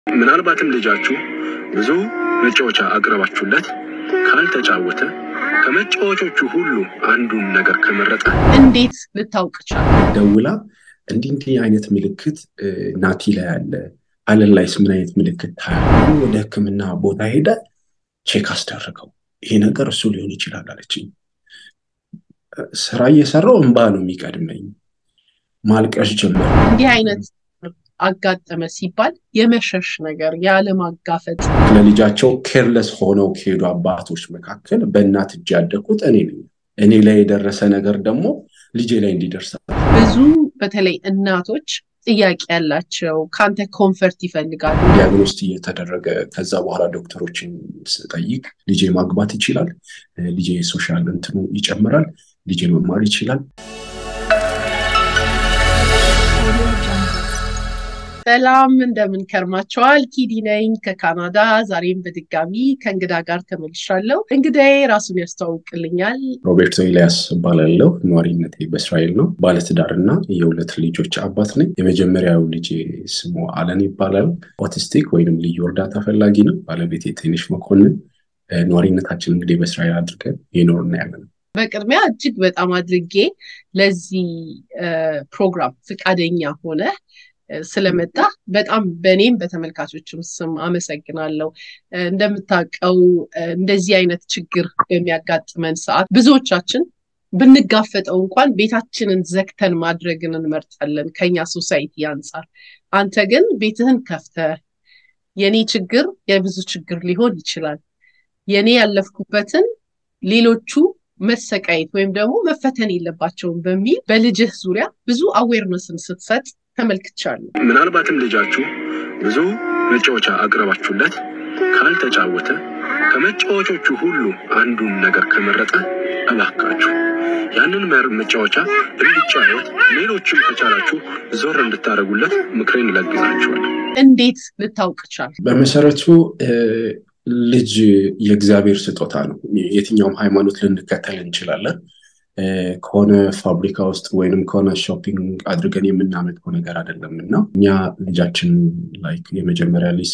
ምናልባትም ልጃችሁ ብዙ መጫወቻ አቅርባችሁለት ካልተጫወተ ከመጫወቾቹ ሁሉ አንዱን ነገር ከመረጠ እንዴት ልታውቅ ቻል? ደውላ እንዲህ እንዲህ አይነት ምልክት ናቲ ላይ አለ፣ አለን ላይስ ምን አይነት ምልክት ታያለ? ወደ ሕክምና ቦታ ሄደ ቼክ አስደረገው። ይሄ ነገር እሱ ሊሆን ይችላል አለችኝ። ስራ እየሰራው እንባ ነው የሚቀድመኝ። ማልቀስ ጀመር። እንዲህ አይነት አጋጠመ ሲባል የመሸሽ ነገር ያለማጋፈጥ ለልጃቸው ኬርለስ ሆነው ከሄዱ አባቶች መካከል በእናት እጅ ያደግኩት እኔ ነኝ። እኔ ላይ የደረሰ ነገር ደግሞ ልጄ ላይ እንዲደርስ ብዙ በተለይ እናቶች ጥያቄ ያላቸው ከአንተ ኮንፈርት ይፈልጋሉ። ዲያግኖስት እየተደረገ ከዛ በኋላ ዶክተሮችን ስጠይቅ ልጄ ማግባት ይችላል፣ ልጄ ሶሻል እንትኑ ይጨምራል፣ ልጄ መማር ይችላል። ሰላም እንደምን ከርማቸዋል? ኪዲ ነኝ ከካናዳ። ዛሬም በድጋሚ ከእንግዳ ጋር ተመልሻለሁ። እንግዳዬ ራሱን ያስተዋውቅልኛል። ሮቤርቶ ኤልያስ እባላለሁ። ነዋሪነቴ በእስራኤል ነው። ባለትዳር እና የሁለት ልጆች አባት ነኝ። የመጀመሪያው ልጄ ስሙ አለን ይባላል። ኦቲስቲክ ወይም ልዩ እርዳታ ፈላጊ ነው። ባለቤቴ ትንሽ መኮንን። ነዋሪነታችን እንግዲህ በእስራኤል አድርገን የኖርና ያለ ነው። በቅድሚያ እጅግ በጣም አድርጌ ለዚህ ፕሮግራም ፈቃደኛ ሆነ ስለመጣ በጣም በእኔም በተመልካቾችም ስም አመሰግናለሁ። እንደምታውቀው እንደዚህ አይነት ችግር በሚያጋጥመን ሰዓት ብዙዎቻችን ብንጋፈጠው እንኳን ቤታችንን ዘግተን ማድረግን እንመርጣለን ከኛ ሶሳይቲ አንጻር። አንተ ግን ቤትህን ከፍተህ የኔ ችግር የብዙ ችግር ሊሆን ይችላል፣ የኔ ያለፍኩበትን ሌሎቹ መሰቃየት ወይም ደግሞ መፈተን የለባቸውም በሚል በልጅህ ዙሪያ ብዙ አዌርነስን ስትሰጥ ተመልክቻለሁ። ምናልባትም ልጃችሁ ብዙ መጫወቻ አቅርባችሁለት ካልተጫወተ ከመጫወቾቹ ሁሉ አንዱን ነገር ከመረጠ እባካችሁ ያንን መጫወቻ እንዲጫወት ሌሎችም ከቻላችሁ ዞር እንድታደርጉለት ምክሬን እለግዛችኋለሁ። እንዴት ልታውቅ ቻል? በመሰረቱ ልጅ የእግዚአብሔር ስጦታ ነው። የትኛውም ሃይማኖት ልንከተል እንችላለን። ከሆነ ፋብሪካ ውስጥ ወይንም ከሆነ ሾፒንግ አድርገን የምናመጣው ነገር አይደለም እና እኛ ልጃችን ላይ የመጀመሪያ ልጅ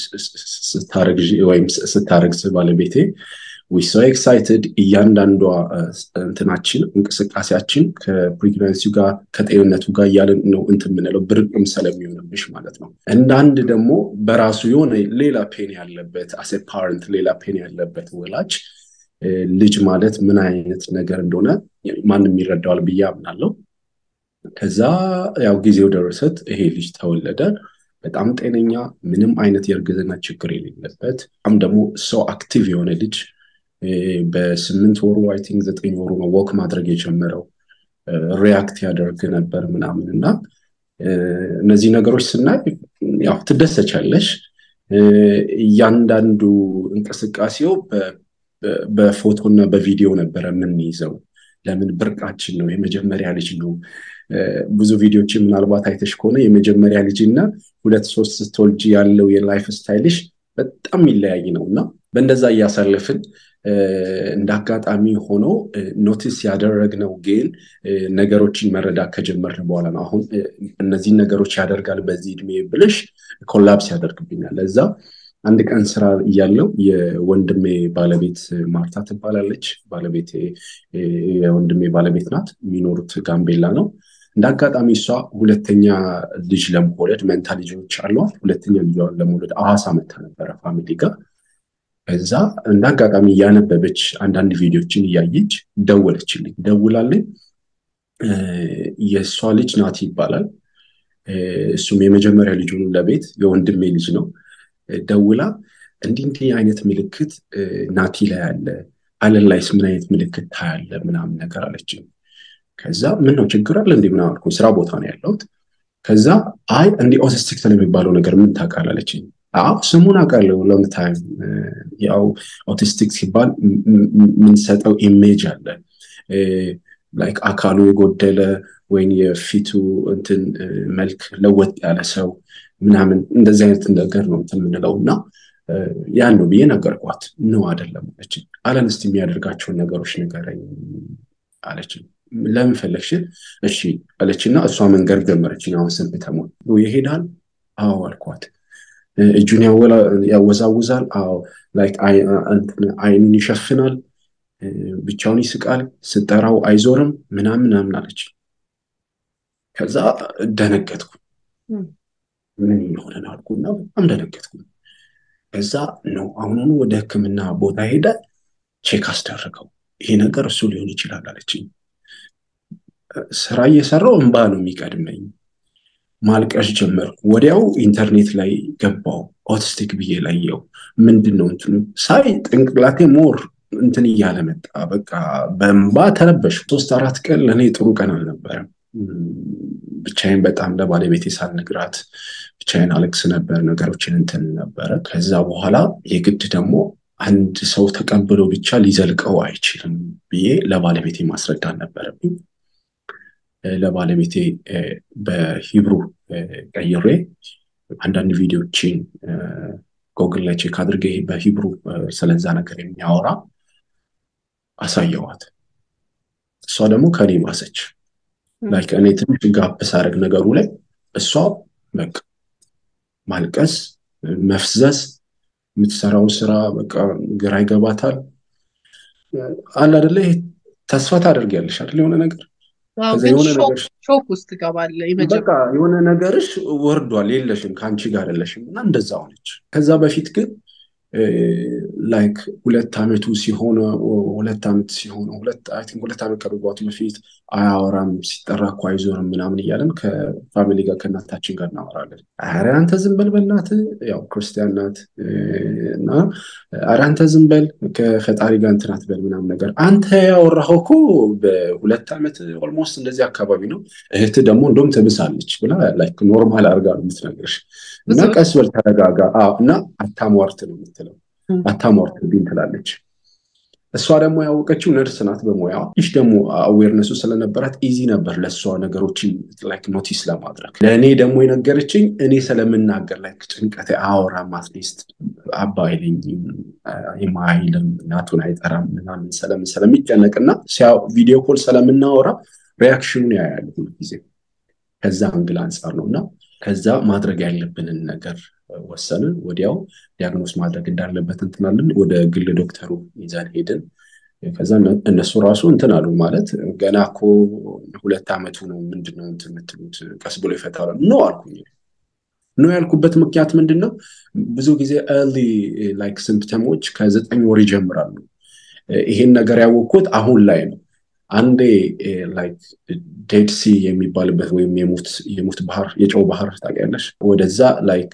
ወይም ስታረግዝ ባለቤቴ ዊሶ ኤክሳይትድ እያንዳንዷ እንትናችን እንቅስቃሴያችን ከፕሬግናንሲው ጋር ከጤንነቱ ጋር እያለን ነው እንትን የምንለው ብርቅም ስለሚሆንብሽ ማለት ነው። እንደ አንድ ደግሞ በራሱ የሆነ ሌላ ፔን ያለበት አሴ ፓረንት ሌላ ፔን ያለበት ወላጅ ልጅ ማለት ምን አይነት ነገር እንደሆነ ማንም ይረዳዋል ብዬ አምናለሁ። ከዛ ያው ጊዜው ደረሰት፣ ይሄ ልጅ ተወለደ። በጣም ጤነኛ፣ ምንም አይነት የእርግዝና ችግር የሌለበት በጣም ደግሞ ሰው አክቲቭ የሆነ ልጅ በስምንት ወሩ አይ ቲንክ ዘጠኝ ወሩ ነው ወክ ማድረግ የጀመረው ሪያክት ያደርግ ነበር ምናምን እና እነዚህ ነገሮች ስናይ ያው ትደሰቻለሽ። እያንዳንዱ እንቅስቃሴው በፎቶ እና በቪዲዮ ነበረ የምንይዘው። ለምን ብርቃችን ነው፣ የመጀመሪያ ልጅ ነው። ብዙ ቪዲዮችን ምናልባት አይተሽ ከሆነ የመጀመሪያ ልጅ እና ሁለት ሶስት ስትወልጅ ያለው የላይፍ ስታይልሽ በጣም የሚለያይ ነው እና በእንደዛ እያሳለፍን እንደ አጋጣሚ ሆኖ ኖቲስ ያደረግነው ግን ነገሮችን መረዳት ከጀመርን በኋላ ነው። አሁን እነዚህን ነገሮች ያደርጋል በዚህ እድሜ ብልሽ ኮላፕስ ያደርግብኛል። ለዛ አንድ ቀን ስራ እያለው የወንድሜ ባለቤት ማርታ ትባላለች። ባለቤቴ የወንድሜ ባለቤት ናት። የሚኖሩት ጋምቤላ ነው። እንደ አጋጣሚ እሷ ሁለተኛ ልጅ ለመውለድ መንታ ልጆች አሏት። ሁለተኛ ልጇን ለመውለድ አዋሳ መታ ነበረ ፋሚሊ ጋር። ከዛ እንደ አጋጣሚ እያነበበች አንዳንድ ቪዲዮችን እያየች ደወለችልኝ። ደውላልኝ የእሷ ልጅ ናቲ ይባላል። እሱም የመጀመሪያ ልጁ ለቤት የወንድሜ ልጅ ነው። ደውላ እንዲህ እንዲህ አይነት ምልክት ናቲ ላይ አለ፣ አለን ላይስ ምን አይነት ምልክት ታያለ ምናምን ነገር አለችኝ። ከዛ ምን ነው ችግር አለ እንዲህ ምናምን አልኩኝ። ስራ ቦታ ነው ያለሁት። ከዛ አይ እንዲህ ኦቲስቲክ ስለሚባለው ነገር ምን ታውቃለህ አለችኝ። አዎ ስሙን አውቃለሁ። ሎንግ ታይም ያው ኦቲስቲክ ሲባል የምንሰጠው ኢሜጅ አለ ላይክ አካሉ የጎደለ ወይም የፊቱ እንትን መልክ ለወጥ ያለ ሰው ምናምን እንደዚህ አይነት ነገር ነው እንትን የምንለው እና ያን ነው ብዬ ነገርኳት። ነው አይደለም አለችኝ። አለን እስቲ የሚያደርጋቸውን ነገሮች ንገረኝ አለችኝ። ለምን ፈለግሽን? እሺ አለችና እሷ መንገድ ጀመረችኝ። አሁን ስንት ተሞል ይሄዳል? አዎ አልኳት። እጁን ያወዛውዛል፣ አይኑን ይሸፍናል፣ ብቻውን ይስቃል፣ ስጠራው አይዞርም ምናምን ምናምን አለች። ከዛ ደነገጥኩ። ምን የሆነ ነው አልኩና በጣም ደነገጥኩ። ከዛ ነው አሁኑኑ ወደ ሕክምና ቦታ ሄደ ቼክ አስደረገው። ይሄ ነገር እሱ ሊሆን ይችላል አለችኝ። ስራ እየሰራው እንባ ነው የሚቀድመኝ። ማልቀስ ጀመርኩ። ወዲያው ኢንተርኔት ላይ ገባው ኦቲስቲክ ብዬ ላየው ምንድን ነው እንትኑ ሳይ ጥንቅላቴ ሞር እንትን እያለ መጣ። በቃ በእንባ ተረበሽ። ሶስት አራት ቀን ለእኔ ጥሩ ቀን አልነበረም። ብቻዬን በጣም ለባለቤቴ ሳልነግራት ብቻዬን አለቅስ ነበር። ነገሮችን እንትን ነበረ። ከዛ በኋላ የግድ ደግሞ አንድ ሰው ተቀብሎ ብቻ ሊዘልቀው አይችልም ብዬ ለባለቤቴ ማስረዳት ነበረብኝ። ለባለቤቴ በሂብሩ ቀይሬ አንዳንድ ቪዲዮችን ጎግል ላይ ቼክ አድርጌ በሂብሩ ስለዛ ነገር የሚያወራ አሳየዋት። እሷ ደግሞ ከኔ ባሰች። ላይክ እኔ ትንሽ ጋፕ ሳደርግ ነገሩ ላይ እሷ በቃ ማልቀስ፣ መፍዘዝ፣ የምትሰራውን ስራ በቃ ግራ ይገባታል። አለ አይደለ ተስፋ ታደርጊያለሽ አይደል የሆነ ነገር ሾክ ውስጥ ትገባለህ። በቃ የሆነ ነገርሽ ወርዷል፣ የለሽም፣ ከአንቺ ጋር አይደለሽም እና እንደዛ ሆነች። ከዛ በፊት ግን ላይክ ሁለት ዓመቱ ሲሆነ ሁለት ዓመት ሲሆነ ሁለት ዓመት ከመግባቱ በፊት አያወራም፣ ሲጠራ እኮ አይዞርም ምናምን እያለን ከፋሚሊ ጋር ከእናታችን ጋር እናወራለን። ኧረ አንተ ዝም በል በእናትህ ያው ክርስቲያን ናት እና ኧረ አንተ ዝም በል ከፈጣሪ ጋር እንትን አትበል ምናምን ነገር አንተ ያወራኸው እኮ በሁለት ዓመት ኦልሞስት እንደዚህ አካባቢ ነው። እህት ደግሞ እንደውም ትብሳለች ብላ ላይክ ኖርማል አድርጋ ነው የምትነግርሽ እና ቀስ በል ተረጋጋ እና አታሟርት ነው የምትለው። አታሟርት ቢን ትላለች። እሷ ደግሞ ያወቀችው ነርስ ናት በሙያዋ። ይህ ደግሞ አዌርነሱ ስለነበራት ኢዚ ነበር ለእሷ ነገሮችን ላይክ ኖቲስ ለማድረግ። ለእኔ ደግሞ የነገረችኝ እኔ ስለምናገር ላይክ ጭንቀቴ አወራም አትሊስት አባ አይለኝም የማይልም እናቱን አይጠራም ምናምን ስለምን ስለሚጨነቅና ቪዲዮ ኮል ስለምናወራ ሪያክሽኑን ያያሉ ሁልጊዜ ከዛ አንግል አንጻር ነው እና ከዛ ማድረግ ያለብንን ነገር ወሰንን። ወዲያው ዲያግኖስ ማድረግ እንዳለበት እንትናለን። ወደ ግል ዶክተሩ ይዘን ሄድን። ከዛ እነሱ ራሱ እንትን አሉ ማለት ገና እኮ ሁለት ዓመቱ ነው ምንድነው እንትን የምትሉት ቀስ ብሎ ይፈታል ኖ አልኩኝ። ኖ ያልኩበት ምክንያት ምንድን ነው? ብዙ ጊዜ ኤርሊ ላይክ ሲምፕተሞች ከዘጠኝ ወር ይጀምራሉ። ይሄን ነገር ያወቅኩት አሁን ላይ ነው። አንዴ ላይክ ዴድ ሲ የሚባልበት ወይም የሙት ባህር የጨው ባህር ታውቂያለሽ? ወደዛ ላይክ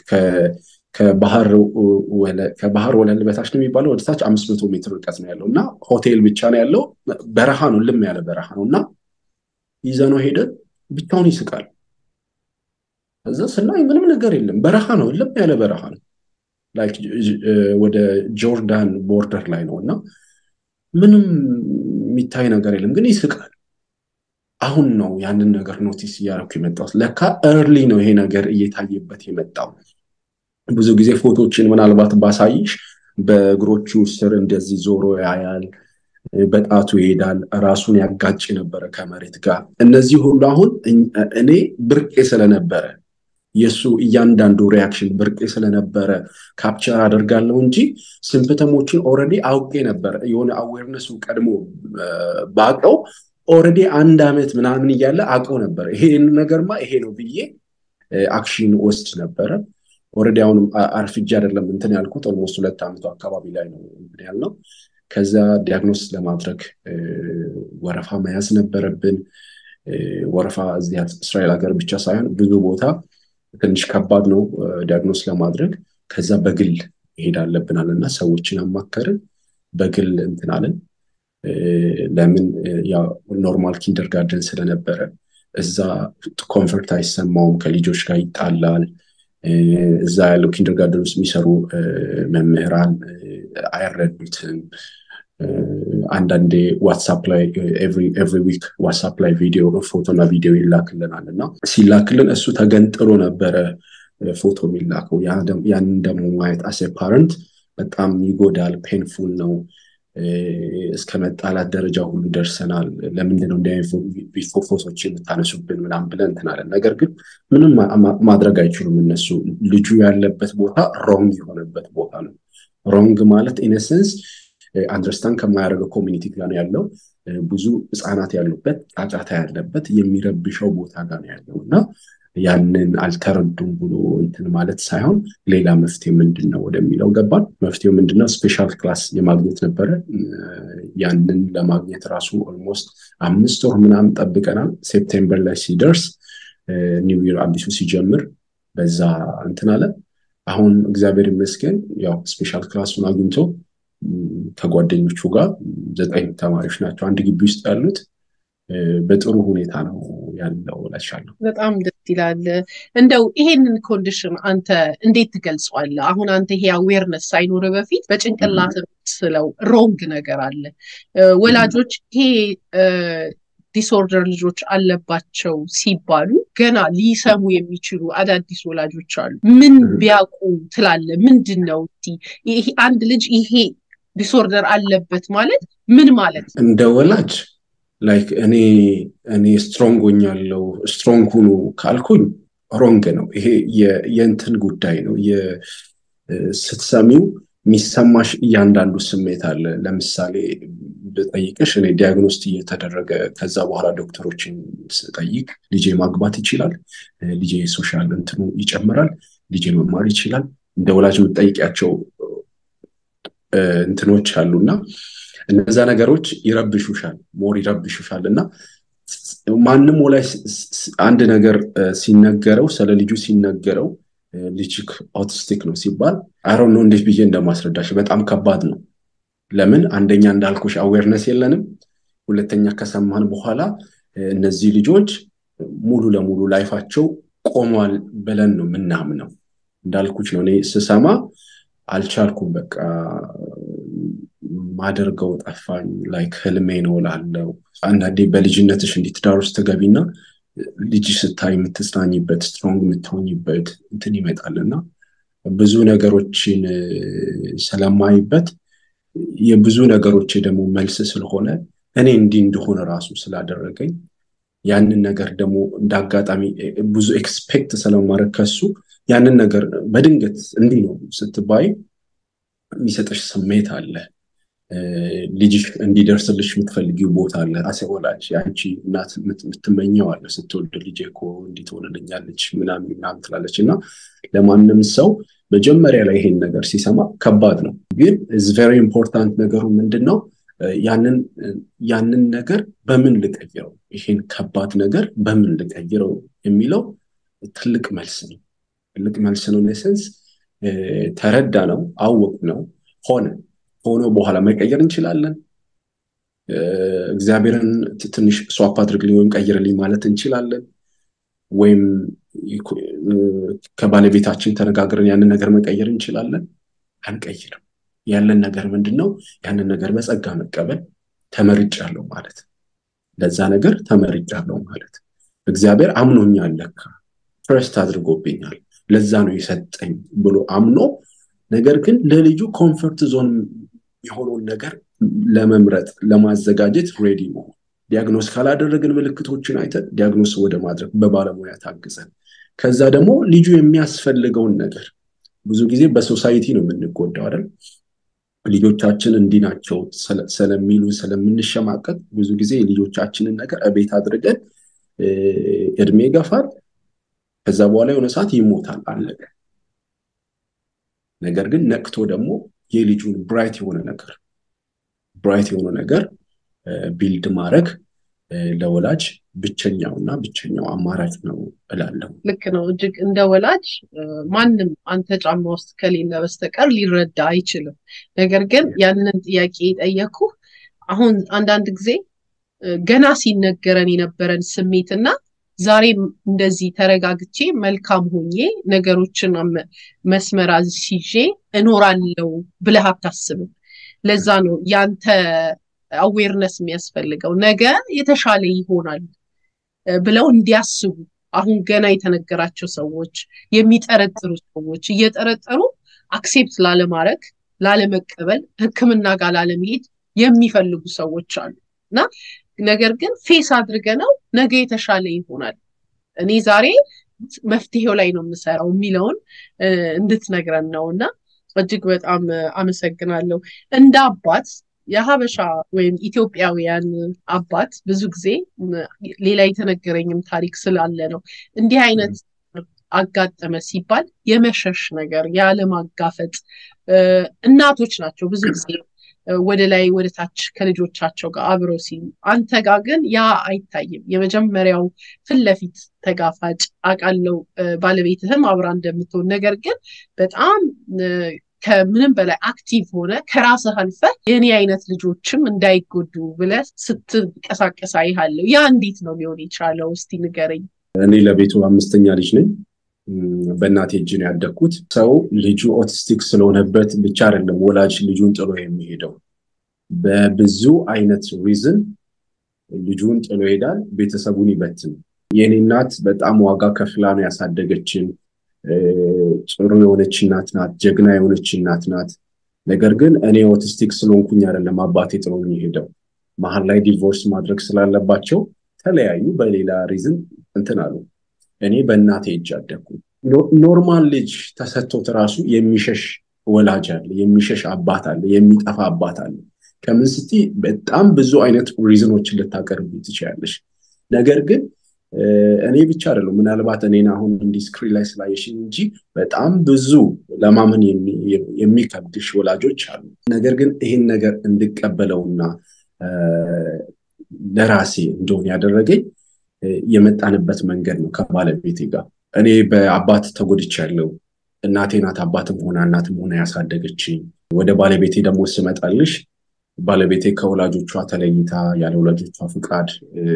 ከባህር ወለል በታች ነው የሚባለው ወደ ታች አምስት መቶ ሜትር ርቀት ነው ያለው እና ሆቴል ብቻ ነው ያለው። በረሃ ነው፣ ልም ያለ በረሃ ነው እና ይዘነው ሄደን ብቻውን ይስቃል። እዛ ስናይ ምንም ነገር የለም፣ በረሃ ነው፣ ልም ያለ በረሃ ነው። ላይክ ወደ ጆርዳን ቦርደር ላይ ነው እና ምንም የሚታይ ነገር የለም፣ ግን ይስቃል። አሁን ነው ያንን ነገር ኖቲስ እያደረኩ የመጣሁት። ለካ እርሊ ነው ይሄ ነገር እየታየበት የመጣው። ብዙ ጊዜ ፎቶችን ምናልባት ባሳይሽ በእግሮቹ ስር እንደዚህ ዞሮ ያያል፣ በጣቱ ይሄዳል፣ ራሱን ያጋጭ ነበረ ከመሬት ጋር። እነዚህ ሁሉ አሁን እኔ ብርቄ ስለነበረ የእሱ እያንዳንዱ ሪያክሽን ብርቄ ስለነበረ ካፕቸር አደርጋለሁ እንጂ ሲምፕተሞችን ኦልሬዲ አውቄ ነበር። የሆነ አዌርነሱ ቀድሞ ባቀው ኦልሬዲ አንድ ዓመት ምናምን እያለ አውቀው ነበር። ይሄን ነገርማ ይሄ ነው ብዬ አክሽን ወስድ ነበረ። ኦልሬዲ አሁንም አርፍጄ አይደለም እንትን ያልኩት ኦልሞስት ሁለት ዓመቱ አካባቢ ላይ ነው እንትን ያልነው። ከዛ ዲያግኖስ ለማድረግ ወረፋ መያዝ ነበረብን። ወረፋ እዚህ እስራኤል ሀገር ብቻ ሳይሆን ብዙ ቦታ ትንሽ ከባድ ነው ዲያግኖስ ለማድረግ። ከዛ በግል ይሄድ አለብናል እና ሰዎችን አማከርን። በግል እንትን አለን። ለምን ኖርማል ኪንደር ጋርደን ስለነበረ እዛ ኮንፈርት አይሰማውም፣ ከልጆች ጋር ይጣላል። እዛ ያለው ኪንደር ጋርደን ውስጥ የሚሰሩ መምህራን አይረዱትም። አንዳንዴ ዋትሳፕ ላይ ኤቭሪ ዊክ ዋትሳፕ ላይ ቪዲዮ ፎቶና ቪዲዮ ይላክልናል እና ሲላክልን እሱ ተገንጥሎ ነበረ ፎቶ የሚላከው። ያንን ደግሞ ማየት አሴ ፓረንት በጣም ይጎዳል፣ ፔንፉል ነው። እስከ መጣላት ደረጃ ሁሉ ደርሰናል። ለምንድነው እንዲህ ፎቶች የምታነሱብን ምናምን ብለን እንትን አለን። ነገር ግን ምንም ማድረግ አይችሉም እነሱ። ልጁ ያለበት ቦታ ሮንግ የሆነበት ቦታ ነው። ሮንግ ማለት ኢነሰንስ አንደርስታንድ ከማያደርገው ኮሚኒቲ ጋር ነው ያለው። ብዙ ህፃናት ያሉበት ጫጫታ ያለበት የሚረብሸው ቦታ ጋር ነው ያለው እና ያንን አልተረዱም ብሎ እንትን ማለት ሳይሆን ሌላ መፍትሄ ምንድን ነው ወደሚለው ገባን። መፍትሄው ምንድነው? ስፔሻል ክላስ የማግኘት ነበረ። ያንን ለማግኘት ራሱ ኦልሞስት አምስት ወር ምናምን ጠብቀናል። ሴፕቴምበር ላይ ሲደርስ ኒው ይር አዲሱ ሲጀምር በዛ እንትን አለ። አሁን እግዚአብሔር ይመስገን ያው ስፔሻል ክላሱን አግኝቶ ከጓደኞቹ ጋር ዘጠኝ ተማሪዎች ናቸው አንድ ግቢ ውስጥ ያሉት በጥሩ ሁኔታ ነው ያለው እላሻለሁ። በጣም ደስ ይላል። እንደው ይሄንን ኮንዲሽን አንተ እንዴት ትገልጸዋለህ? አሁን አንተ ይሄ አዌርነስ ሳይኖር በፊት በጭንቅላት ስለው ሮንግ ነገር አለ። ወላጆች ይሄ ዲስኦርደር ልጆች አለባቸው ሲባሉ ገና ሊሰሙ የሚችሉ አዳዲስ ወላጆች አሉ። ምን ቢያውቁ ትላለ? ምንድን ነው አንድ ልጅ ይሄ ዲስኦርደር አለበት ማለት ምን ማለት ነው? እንደ ወላጅ ላይክ እኔ እኔ ስትሮንግ ሆኛለሁ ስትሮንግ ሁኑ ካልኩኝ ሮንግ ነው። ይሄ የእንትን ጉዳይ ነው። ስትሰሚው የሚሰማሽ እያንዳንዱ ስሜት አለ። ለምሳሌ ብጠይቅሽ እኔ ዲያግኖስት እየተደረገ ከዛ በኋላ ዶክተሮችን ስጠይቅ ልጄ ማግባት ይችላል፣ ልጄ ሶሻል እንትኑ ይጨምራል፣ ልጄ መማር ይችላል። እንደ ወላጅ የምጠይቂያቸው እንትኖች አሉና እነዛ ነገሮች ይረብሹሻል፣ ሞር ይረብሹሻል እና ማንም ወላጅ አንድ ነገር ሲነገረው ስለ ልጁ ሲነገረው ልጅክ ኦቲስቲክ ነው ሲባል አይሮን ነው እንዴት ብዬ እንደማስረዳሽ በጣም ከባድ ነው። ለምን አንደኛ እንዳልኩሽ አዌርነስ የለንም፣ ሁለተኛ ከሰማን በኋላ እነዚህ ልጆች ሙሉ ለሙሉ ላይፋቸው ቆሟል ብለን ነው ምናምነው። እንዳልኩች ነው እኔ ስሰማ አልቻልኩም በቃ ማደርገው ጠፋኝ። ላይክ ህልሜ ነው ላለው አንዳንዴ በልጅነትሽ እንዲህ ትዳር ውስጥ ትገቢና ልጅ ስታይ የምትጽናኝበት ስትሮንግ የምትሆኝበት እንትን ይመጣል እና ብዙ ነገሮችን ስለማይበት የብዙ ነገሮች ደግሞ መልስ ስለሆነ እኔ እንዲህ እንደሆነ ራሱ ስላደረገኝ ያንን ነገር ደግሞ እንደ አጋጣሚ ብዙ ኤክስፔክት ስለማድረግ ከሱ ያንን ነገር በድንገት እንዲህ ነው ስትባይ የሚሰጠሽ ስሜት አለ። ልጅሽ እንዲደርስልሽ የምትፈልጊው ቦታ አለ። አሴ ወላጅ የአንቺ እናት የምትመኘው አለ። ስትወልድ ልጄ እኮ እንዲህ ትሆንልኛለች ምናምን ምናምን ትላለች እና ለማንም ሰው መጀመሪያ ላይ ይሄን ነገር ሲሰማ ከባድ ነው። ግን ኢዝ ቬሪ ኢምፖርታንት ነገሩ ምንድን ነው? ያንን ነገር በምን ልቀይረው፣ ይሄን ከባድ ነገር በምን ልቀይረው የሚለው ትልቅ መልስ ነው። ትልቅ መልስ ነው። ኔሰንስ ተረዳ ነው፣ አወቅ ነው፣ ሆነ ሆኖ በኋላ መቀየር እንችላለን። እግዚአብሔርን ትንሽ ስዋፕ አድርግልኝ ወይም ቀይርልኝ ማለት እንችላለን። ወይም ከባለቤታችን ተነጋግረን ያንን ነገር መቀየር እንችላለን። አንቀይርም። ያለን ነገር ምንድን ነው? ያንን ነገር በጸጋ መቀበል ተመርጫለሁ ማለት ለዛ ነገር ተመርጫለሁ ማለት እግዚአብሔር አምኖኛል፣ ለካ ትረስት አድርጎብኛል፣ ለዛ ነው የሰጠኝ ብሎ አምኖ ነገር ግን ለልጁ ኮምፈርት ዞን የሆነውን ነገር ለመምረጥ ለማዘጋጀት ሬዲ መሆን ዲያግኖስ ካላደረግን ምልክቶችን አይተን ዲያግኖስ ወደ ማድረግ በባለሙያ ታግዘን ከዛ ደግሞ ልጁ የሚያስፈልገውን ነገር ብዙ ጊዜ በሶሳይቲ ነው የምንጎዳው አይደል ልጆቻችን እንዲህ ናቸው ስለሚሉ ስለምንሸማቀቅ ብዙ ጊዜ የልጆቻችንን ነገር እቤት አድርገን እድሜ ይገፋል ከዛ በኋላ የሆነ ሰዓት ይሞታል አለቀ ነገር ግን ነቅቶ ደግሞ የልጁን ብራይት የሆነ ነገር ብራይት የሆነ ነገር ቢልድ ማድረግ ለወላጅ ብቸኛው እና ብቸኛው አማራጭ ነው እላለሁ። ልክ ነው። እጅግ እንደ ወላጅ ማንም አንተ ጫማ ውስጥ ከሌለ በስተቀር ሊረዳ አይችልም። ነገር ግን ያንን ጥያቄ የጠየኩ አሁን አንዳንድ ጊዜ ገና ሲነገረን የነበረን ስሜትና ዛሬም እንደዚህ ተረጋግቼ መልካም ሆኜ ነገሮችን መስመር አስይዤ እኖራለሁ ብለህ አታስብም። ለዛ ነው ያንተ አዌርነስ የሚያስፈልገው ነገ የተሻለ ይሆናል ብለው እንዲያስቡ አሁን ገና የተነገራቸው ሰዎች የሚጠረጥሩ ሰዎች እየጠረጠሩ አክሴፕት ላለማድረግ ላለመቀበል ሕክምና ጋር ላለመሄድ የሚፈልጉ ሰዎች አሉ እና ነገር ግን ፌስ አድርገ ነው ነገ የተሻለ ይሆናል እኔ ዛሬ መፍትሄው ላይ ነው የምሰራው የሚለውን እንድትነግረን ነው እና እጅግ በጣም አመሰግናለሁ። እንደ አባት የሀበሻ ወይም ኢትዮጵያውያን አባት ብዙ ጊዜ ሌላ የተነገረኝም ታሪክ ስላለ ነው እንዲህ አይነት አጋጠመ ሲባል የመሸሽ ነገር ያለማጋፈጥ እናቶች ናቸው ብዙ ጊዜ ወደ ላይ ወደ ታች ከልጆቻቸው ጋር አብረው ሲሉ፣ አንተ ጋር ግን ያ አይታይም። የመጀመሪያው ፊት ለፊት ተጋፋጭ አውቃለሁ፣ ባለቤትህም አብራ እንደምትሆን ነገር ግን በጣም ከምንም በላይ አክቲቭ ሆነ ከራስህ አልፈህ የኔ አይነት ልጆችም እንዳይጎዱ ብለህ ስትንቀሳቀስ አይሃለሁ። ያ እንዴት ነው ሊሆን የቻለው? እስቲ ንገረኝ። እኔ ለቤቱ አምስተኛ ልጅ ነኝ። በእናቴ እጅ ነው ያደግኩት። ሰው ልጁ ኦቲስቲክ ስለሆነበት ብቻ አይደለም ወላጅ ልጁን ጥሎ የሚሄደው። በብዙ አይነት ሪዝን ልጁን ጥሎ ይሄዳል፣ ቤተሰቡን ይበትን። የኔ እናት በጣም ዋጋ ከፍላ ነው ያሳደገችን። ጥሩ የሆነች እናት ናት፣ ጀግና የሆነች እናት ናት። ነገር ግን እኔ ኦቲስቲክ ስለሆንኩኝ አይደለም አባቴ ጥሎኝ የሄደው። መሀል ላይ ዲቮርስ ማድረግ ስላለባቸው ተለያዩ። በሌላ ሪዝን እንትን አሉ። እኔ በእናቴ እጅ አደግኩ። ኖርማል ልጅ ተሰጥቶት ራሱ የሚሸሽ ወላጅ አለ፣ የሚሸሽ አባት አለ፣ የሚጠፋ አባት አለ። ከምን ስቲ በጣም ብዙ አይነት ሪዝኖችን ልታቀርቡ ትችላለሽ። ነገር ግን እኔ ብቻ አይደለም ምናልባት እኔን አሁን እንዲህ ስክሪን ላይ ስላየሽኝ እንጂ በጣም ብዙ ለማመን የሚከብድሽ ወላጆች አሉ። ነገር ግን ይህን ነገር እንድቀበለውና ለራሴ እንደሆነ ያደረገኝ የመጣንበት መንገድ ነው ከባለቤቴ ጋር። እኔ በአባት ተጎድቻለሁ። እናቴ ናት አባትም ሆና እናትም ሆና ያሳደገችኝ። ወደ ባለቤቴ ደግሞ ስመጣልሽ ባለቤቴ ከወላጆቿ ተለይታ ያለ ወላጆቿ ፍቃድ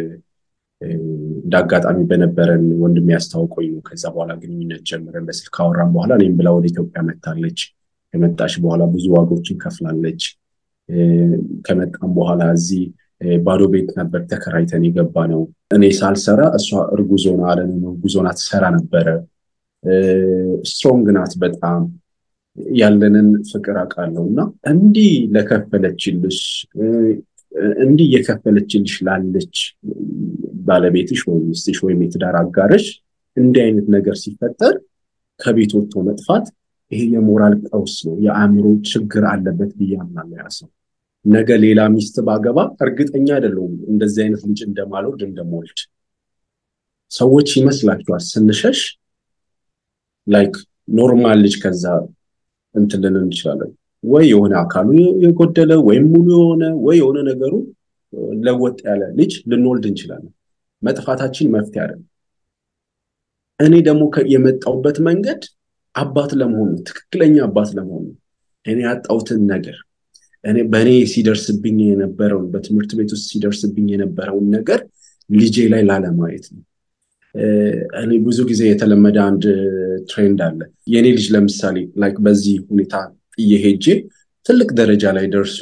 እንደ አጋጣሚ በነበረን ወንድም ያስታውቆኝ ነው። ከዛ በኋላ ግንኙነት ጀምረን በስልክ ካወራን በኋላ እኔም ብላ ወደ ኢትዮጵያ መታለች። ከመጣች በኋላ ብዙ ዋጋዎችን ከፍላለች። ከመጣም በኋላ እዚህ ባዶ ቤት ነበር ተከራይተን የገባ ነው። እኔ ሳልሰራ እሷ እርጉዝ ሆና አለን እርጉዝ ሆና ትሰራ ነበረ። ስትሮንግ ናት በጣም ያለንን ፍቅር አውቃለሁ እና እንዲህ ለከፈለችልሽ እንዲህ እየከፈለችልሽ ላለች ባለቤትሽ ወይም ሚስትሽ ወይም የትዳር አጋርሽ እንዲህ አይነት ነገር ሲፈጠር ከቤት ወጥቶ መጥፋት ይሄ የሞራል ቀውስ ነው፣ የአእምሮ ችግር አለበት ብዬ አምናለሁ። ያ ሰው ነገ ሌላ ሚስት ባገባ እርግጠኛ አይደለሁም እንደዚህ አይነት ልጅ እንደማልወልድ እንደምወልድ። ሰዎች ይመስላችኋል ስንሸሽ ላይክ ኖርማል ልጅ ከዛ እንትን ልንን እንችላለን ወይ የሆነ አካሉ የጎደለ ወይም ሙሉ የሆነ ወይ የሆነ ነገሩ ለወጥ ያለ ልጅ ልንወልድ እንችላለን። መጥፋታችን መፍትሄ አይደለም። እኔ ደግሞ የመጣውበት መንገድ አባት ለመሆኑ ትክክለኛ አባት ለመሆኑ እኔ ያጣሁትን ነገር እኔ በእኔ ሲደርስብኝ የነበረውን በትምህርት ቤት ውስጥ ሲደርስብኝ የነበረውን ነገር ልጄ ላይ ላለማየት ነው። እኔ ብዙ ጊዜ የተለመደ አንድ ትሬንድ አለ። የእኔ ልጅ ለምሳሌ ላይክ በዚህ ሁኔታ እየሄጄ ትልቅ ደረጃ ላይ ደርሶ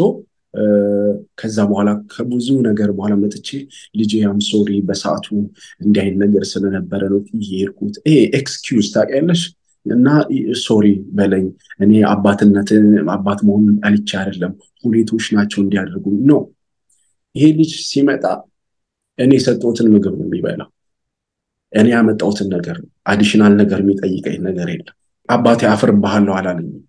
ከዛ በኋላ ከብዙ ነገር በኋላ መጥቼ ልጄ ያም ሶሪ በሰዓቱ እንዲህ አይነት ነገር ስለነበረ ነው እየሄድኩት። ይሄ ኤክስኪውዝ ታውቂያለሽ። እና ሶሪ በለኝ እኔ አባትነትን አባት መሆኑን ጠልቼ አይደለም፣ ሁኔቶች ናቸው እንዲያደርጉ ነው። ይሄ ልጅ ሲመጣ እኔ የሰጠሁትን ምግብ ነው የሚበላው። እኔ ያመጣሁትን ነገር ነው። አዲሽናል ነገር የሚጠይቀኝ ነገር የለም። አባቴ አፍርብሃለሁ አላለኝም።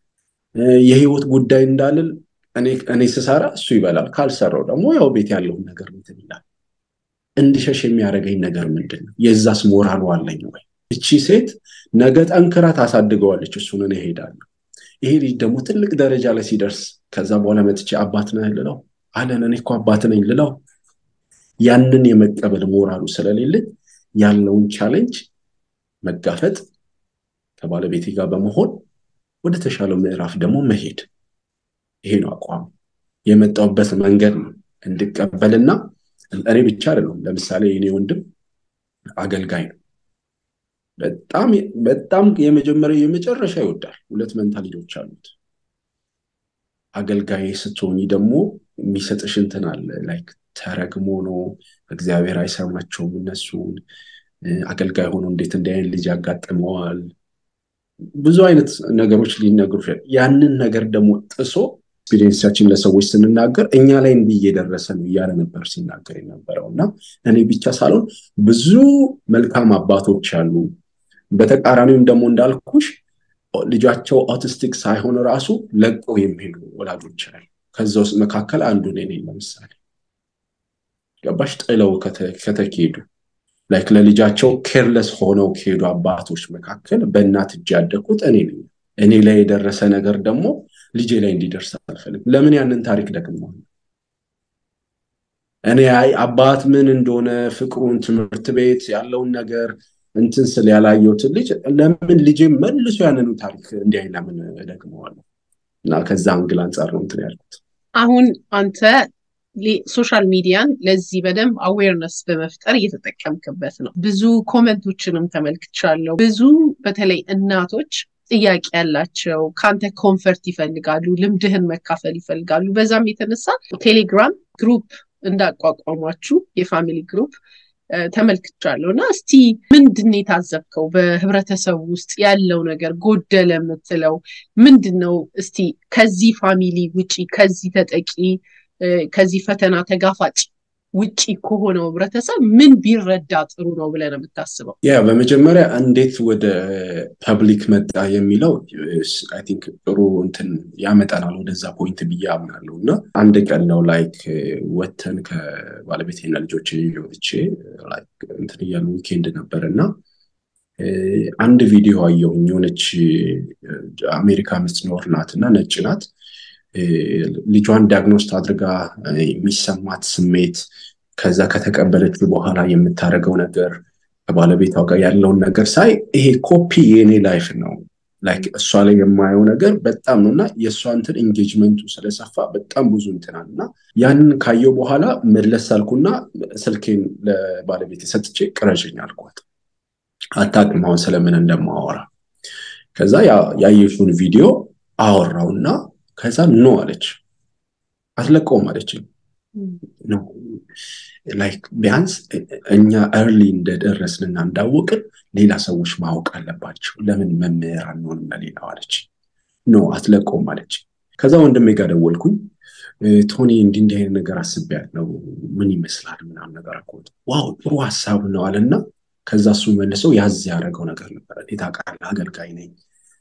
የህይወት ጉዳይ እንዳልል እኔ ስሰራ እሱ ይበላል፣ ካልሰራው ደግሞ ያው ቤት ያለውን ነገር እንትን ይላል። እንድሸሽ የሚያደርገኝ ነገር ምንድን ነው? የዛስ ሞራሉ አለኝ ወይ? እቺ ሴት ነገ ጠንክራ ታሳድገዋለች፣ እሱን እኔ እሄዳለሁ። ይሄ ልጅ ደግሞ ትልቅ ደረጃ ላይ ሲደርስ ከዛ በኋላ መጥቼ አባት ነህ ልለው አለን እኔ እኮ አባት ነኝ ልለው ያንን የመቀበል ሞራሉ ስለሌለኝ ያለውን ቻሌንጅ መጋፈጥ ከባለቤቴ ጋር በመሆን ወደ ተሻለው ምዕራፍ ደግሞ መሄድ። ይሄ ነው አቋም። የመጣውበት መንገድ ነው እንድቀበልና እኔ ብቻ አይደለም። ለምሳሌ የኔ ወንድም አገልጋይ ነው። በጣም በጣም የመጀመሪያ የመጨረሻ ይወዳል። ሁለት መንታ ልጆች አሉት። አገልጋይ ስትሆኚ ደግሞ የሚሰጥሽ እንትን አለ ላይክ ተረግሞ ነው እግዚአብሔር አይሰማቸውም እነሱን አገልጋይ ሆኖ እንዴት እንዲህ አይነት ልጅ ያጋጥመዋል ብዙ አይነት ነገሮች ሊነግሩ ያንን ነገር ደግሞ ጥሶ ኤክስፒሪየንሳችን ለሰዎች ስንናገር እኛ ላይ እንዲህ እየደረሰ ነው እያለ ነበር ሲናገር የነበረው እና እኔ ብቻ ሳልሆን ብዙ መልካም አባቶች አሉ። በተቃራኒውም ደግሞ እንዳልኩሽ ልጃቸው ኦቲስቲክ ሳይሆን ራሱ ለቀው የሚሄዱ ወላጆች አሉ። ከዛ ውስጥ መካከል አንዱ እኔ ነኝ። ለምሳሌ ገባሽ? ጥለው ከተኬዱ ላይክ ለልጃቸው ኬርለስ ሆነው ከሄዱ አባቶች መካከል በእናት እጅ ያደግኩት እኔ ነኝ። እኔ ላይ የደረሰ ነገር ደግሞ ልጄ ላይ እንዲደርስ አልፈልግም። ለምን ያንን ታሪክ ደግመዋል? እኔ አይ አባት ምን እንደሆነ ፍቅሩን፣ ትምህርት ቤት ያለውን ነገር እንትን ስል ያላየሁትን ልጅ ለምን ልጄ መልሶ ያንኑ ታሪክ እንዲያይ ለምን እደግመዋለሁ? እና ከዛ አንግል አንጻር ነው እንትን ያልኩት። አሁን አንተ ሶሻል ሚዲያን ለዚህ በደንብ አዌርነስ በመፍጠር እየተጠቀምክበት ነው። ብዙ ኮመንቶችንም ተመልክቻለሁ። ብዙ በተለይ እናቶች ጥያቄ ያላቸው ከአንተ ኮንፈርት ይፈልጋሉ፣ ልምድህን መካፈል ይፈልጋሉ። በዛም የተነሳ ቴሌግራም ግሩፕ እንዳቋቋሟችሁ የፋሚሊ ግሩፕ ተመልክቻለሁ እና እስቲ ምንድን ነው የታዘብከው? በህብረተሰቡ ውስጥ ያለው ነገር ጎደለ የምትለው ምንድን ነው? እስቲ ከዚህ ፋሚሊ ውጪ ከዚህ ተጠቂ ከዚህ ፈተና ተጋፋጭ ውጪ ከሆነው ህብረተሰብ ምን ቢረዳ ጥሩ ነው ብለህ ነው የምታስበው? ያ በመጀመሪያ እንዴት ወደ ፐብሊክ መጣ የሚለው አይ ቲንክ ጥሩ እንትን ያመጣናል ወደዛ ፖይንት ብዬ አምናለሁ። እና አንድ ቀን ነው ላይክ ወተን ከባለቤቴና ልጆች ወጥቼ እንትን እያሉ ዊኬንድ ነበር እና አንድ ቪዲዮ አየሁኝ። የሆነች አሜሪካ የምትኖር ናት እና ነጭ ናት ልጇን ዲያግኖስት አድርጋ የሚሰማት ስሜት ከዛ ከተቀበለችው በኋላ የምታደርገው ነገር ከባለቤቷ ጋር ያለውን ነገር ሳይ ይሄ ኮፒ የኔ ላይፍ ነው። ላይክ እሷ ላይ የማየው ነገር በጣም ነው እና የእሷ እንትን ኤንጌጅመንቱ ስለሰፋ በጣም ብዙ እንትናል እና ያንን ካየው በኋላ መለስ አልኩና ስልኬን ለባለቤት ሰጥቼ ቅረዥኝ አልኳት። አታውቅም አሁን ስለምን እንደማወራ። ከዛ ያየሽውን ቪዲዮ አወራውና ከዛ ኖ አለች። አትለቀውም አለችኝ። ኖ ላይክ ቢያንስ እኛ እርሊ እንደደረስንና እንዳወቅን ሌላ ሰዎች ማወቅ አለባቸው። ለምን መምህር አንሆንም ለሌላው አለች። ኖ አትለቀውም አለች። ከዛ ወንድሜ ጋር ደወልኩኝ። ቶኒ እንዲህ እንዲህ አይነት ነገር አስቤያለሁ፣ ምን ይመስላል ምናምን ነገር አልኩት። ዋው ጥሩ ሀሳብ ነው አለና ከዛ እሱ መልሰው ያዝ ያደረገው ነገር ነበረ። ታውቃለህ አገልጋይ ነኝ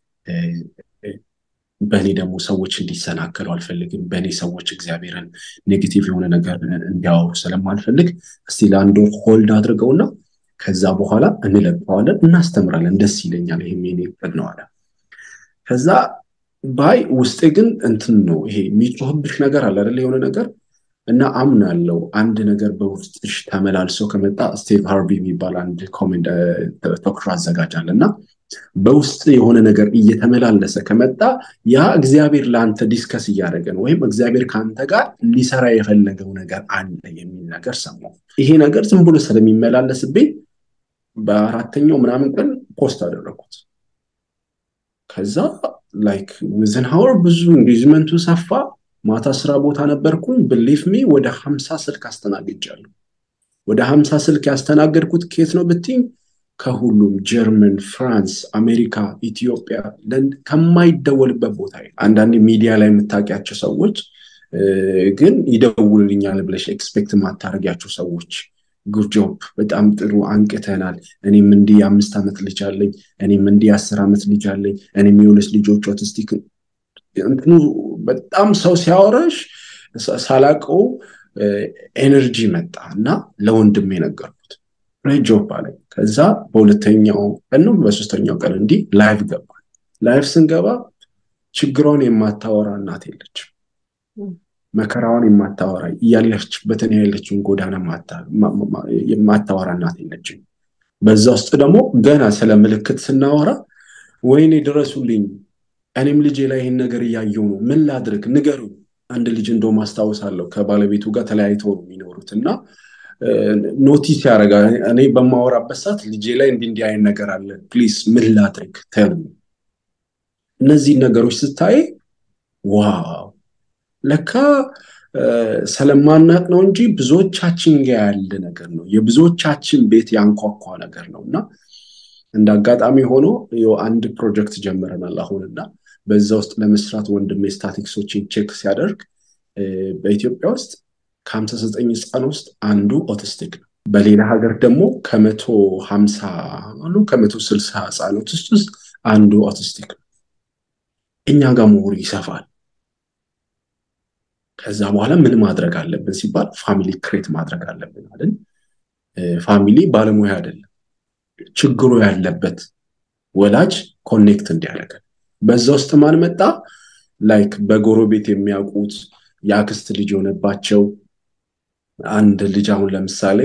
በእኔ ደግሞ ሰዎች እንዲሰናከሉ አልፈልግም። በእኔ ሰዎች እግዚአብሔርን ኔጌቲቭ የሆነ ነገር እንዲያወሩ ስለማልፈልግ እስቲ ለአንድ ወር ሆልድ አድርገውና ከዛ በኋላ እንለቀዋለን፣ እናስተምራለን። ደስ ይለኛል። ይሄም የኔ እቅድ ነው አለ። ከዛ ባይ ውስጤ ግን እንትን ነው ይሄ የሚጮህብሽ ነገር አለ አይደለ? የሆነ ነገር እና አምናለው አንድ ነገር በውስጥሽ ተመላልሶ ከመጣ ስቲቭ ሃርቪ የሚባል አንድ ኮሜንት ቶክሾ አዘጋጃል እና በውስጥ የሆነ ነገር እየተመላለሰ ከመጣ ያ እግዚአብሔር ለአንተ ዲስከስ እያደረገ ነው፣ ወይም እግዚአብሔር ከአንተ ጋር ሊሰራ የፈለገው ነገር አለ የሚል ነገር ሰማሁ። ይሄ ነገር ዝም ብሎ ስለሚመላለስብኝ በአራተኛው ምናምን ቀን ፖስት አደረኩት። ከዛ ላይክ ዊዝን ሀወር ብዙ ኢንጌጅመንቱ ሰፋ። ማታ ስራ ቦታ ነበርኩኝ። ብሊፍ ሚ ወደ ሀምሳ ስልክ አስተናግጃለሁ። ወደ ሀምሳ ስልክ ያስተናገድኩት ኬት ነው ብትኝ ከሁሉም ጀርመን፣ ፍራንስ፣ አሜሪካ፣ ኢትዮጵያ ከማይደወልበት ቦታ አንዳንድ ሚዲያ ላይ የምታውቂያቸው ሰዎች ግን ይደውልልኛል ብለሽ ኤክስፔክት የማታደርጊያቸው ሰዎች ጉርጆብ በጣም ጥሩ አንቅተናል። እኔም እንዲህ የአምስት ዓመት ልጅ አለኝ፣ እኔም እንዲህ የአስር ዓመት ልጅ አለኝ፣ እኔም የሁለት ልጆች ኦቲስቲክ እንትኑ በጣም ሰው ሲያወራሽ ሳላቀው ኤነርጂ መጣ እና ለወንድሜ ነገርኩት። ግሬት ጆብ አለኝ። ከዛ በሁለተኛው ቀን ነው በሶስተኛው ቀን እንዲህ ላይቭ ገባ። ላይቭ ስንገባ ችግሯን የማታወራ እናት የለችም። መከራዋን የማታወራ እያለችበትን ያለችውን ጎዳና የማታወራ እናት የለችም። በዛ ውስጥ ደግሞ ገና ስለ ምልክት ስናወራ ወይኔ ድረሱልኝ፣ እኔም ልጄ ላይ ይህን ነገር እያየው ነው፣ ምን ላድርግ ንገሩኝ። አንድ ልጅ እንደውም አስታውሳለሁ ከባለቤቱ ጋር ተለያይተው ነው የሚኖሩት እና ኖቲስ ያደርጋል። እኔ በማወራበት ሰዓት ልጄ ላይ እንዲህ እንዲህ አይነት ነገር አለ፣ ፕሊስ ምን ላድርግ ተሉ። እነዚህ ነገሮች ስታይ ዋው ለካ ስለማናቅ ነው እንጂ ብዙዎቻችን ጋር ያለ ነገር ነው። የብዙዎቻችን ቤት ያንኳኳ ነገር ነው እና እንደ አጋጣሚ ሆኖ አንድ ፕሮጀክት ጀምረናል አሁንና በዛ ውስጥ ለመስራት ወንድሜ ስታቲክሶችን ቼክ ሲያደርግ በኢትዮጵያ ውስጥ ከሀምሳ ዘጠኝ ህፃን ውስጥ አንዱ ኦቲስቲክ ነው። በሌላ ሀገር ደግሞ ከመቶ ሀምሳ አሉ ከመቶ ስልሳ ህፃኖች ውስጥ ውስጥ አንዱ ኦቲስቲክ ነው። እኛ ጋር መሆኑ ይሰፋል። ከዛ በኋላ ምን ማድረግ አለብን ሲባል ፋሚሊ ክሬት ማድረግ አለብን አይደል? ፋሚሊ ባለሙያ አይደለም፣ ችግሩ ያለበት ወላጅ ኮኔክት እንዲያደርገን በዛ ውስጥ ማን መጣ? ላይክ በጎረቤት የሚያውቁት የአክስት ልጅ የሆነባቸው አንድ ልጅ አሁን ለምሳሌ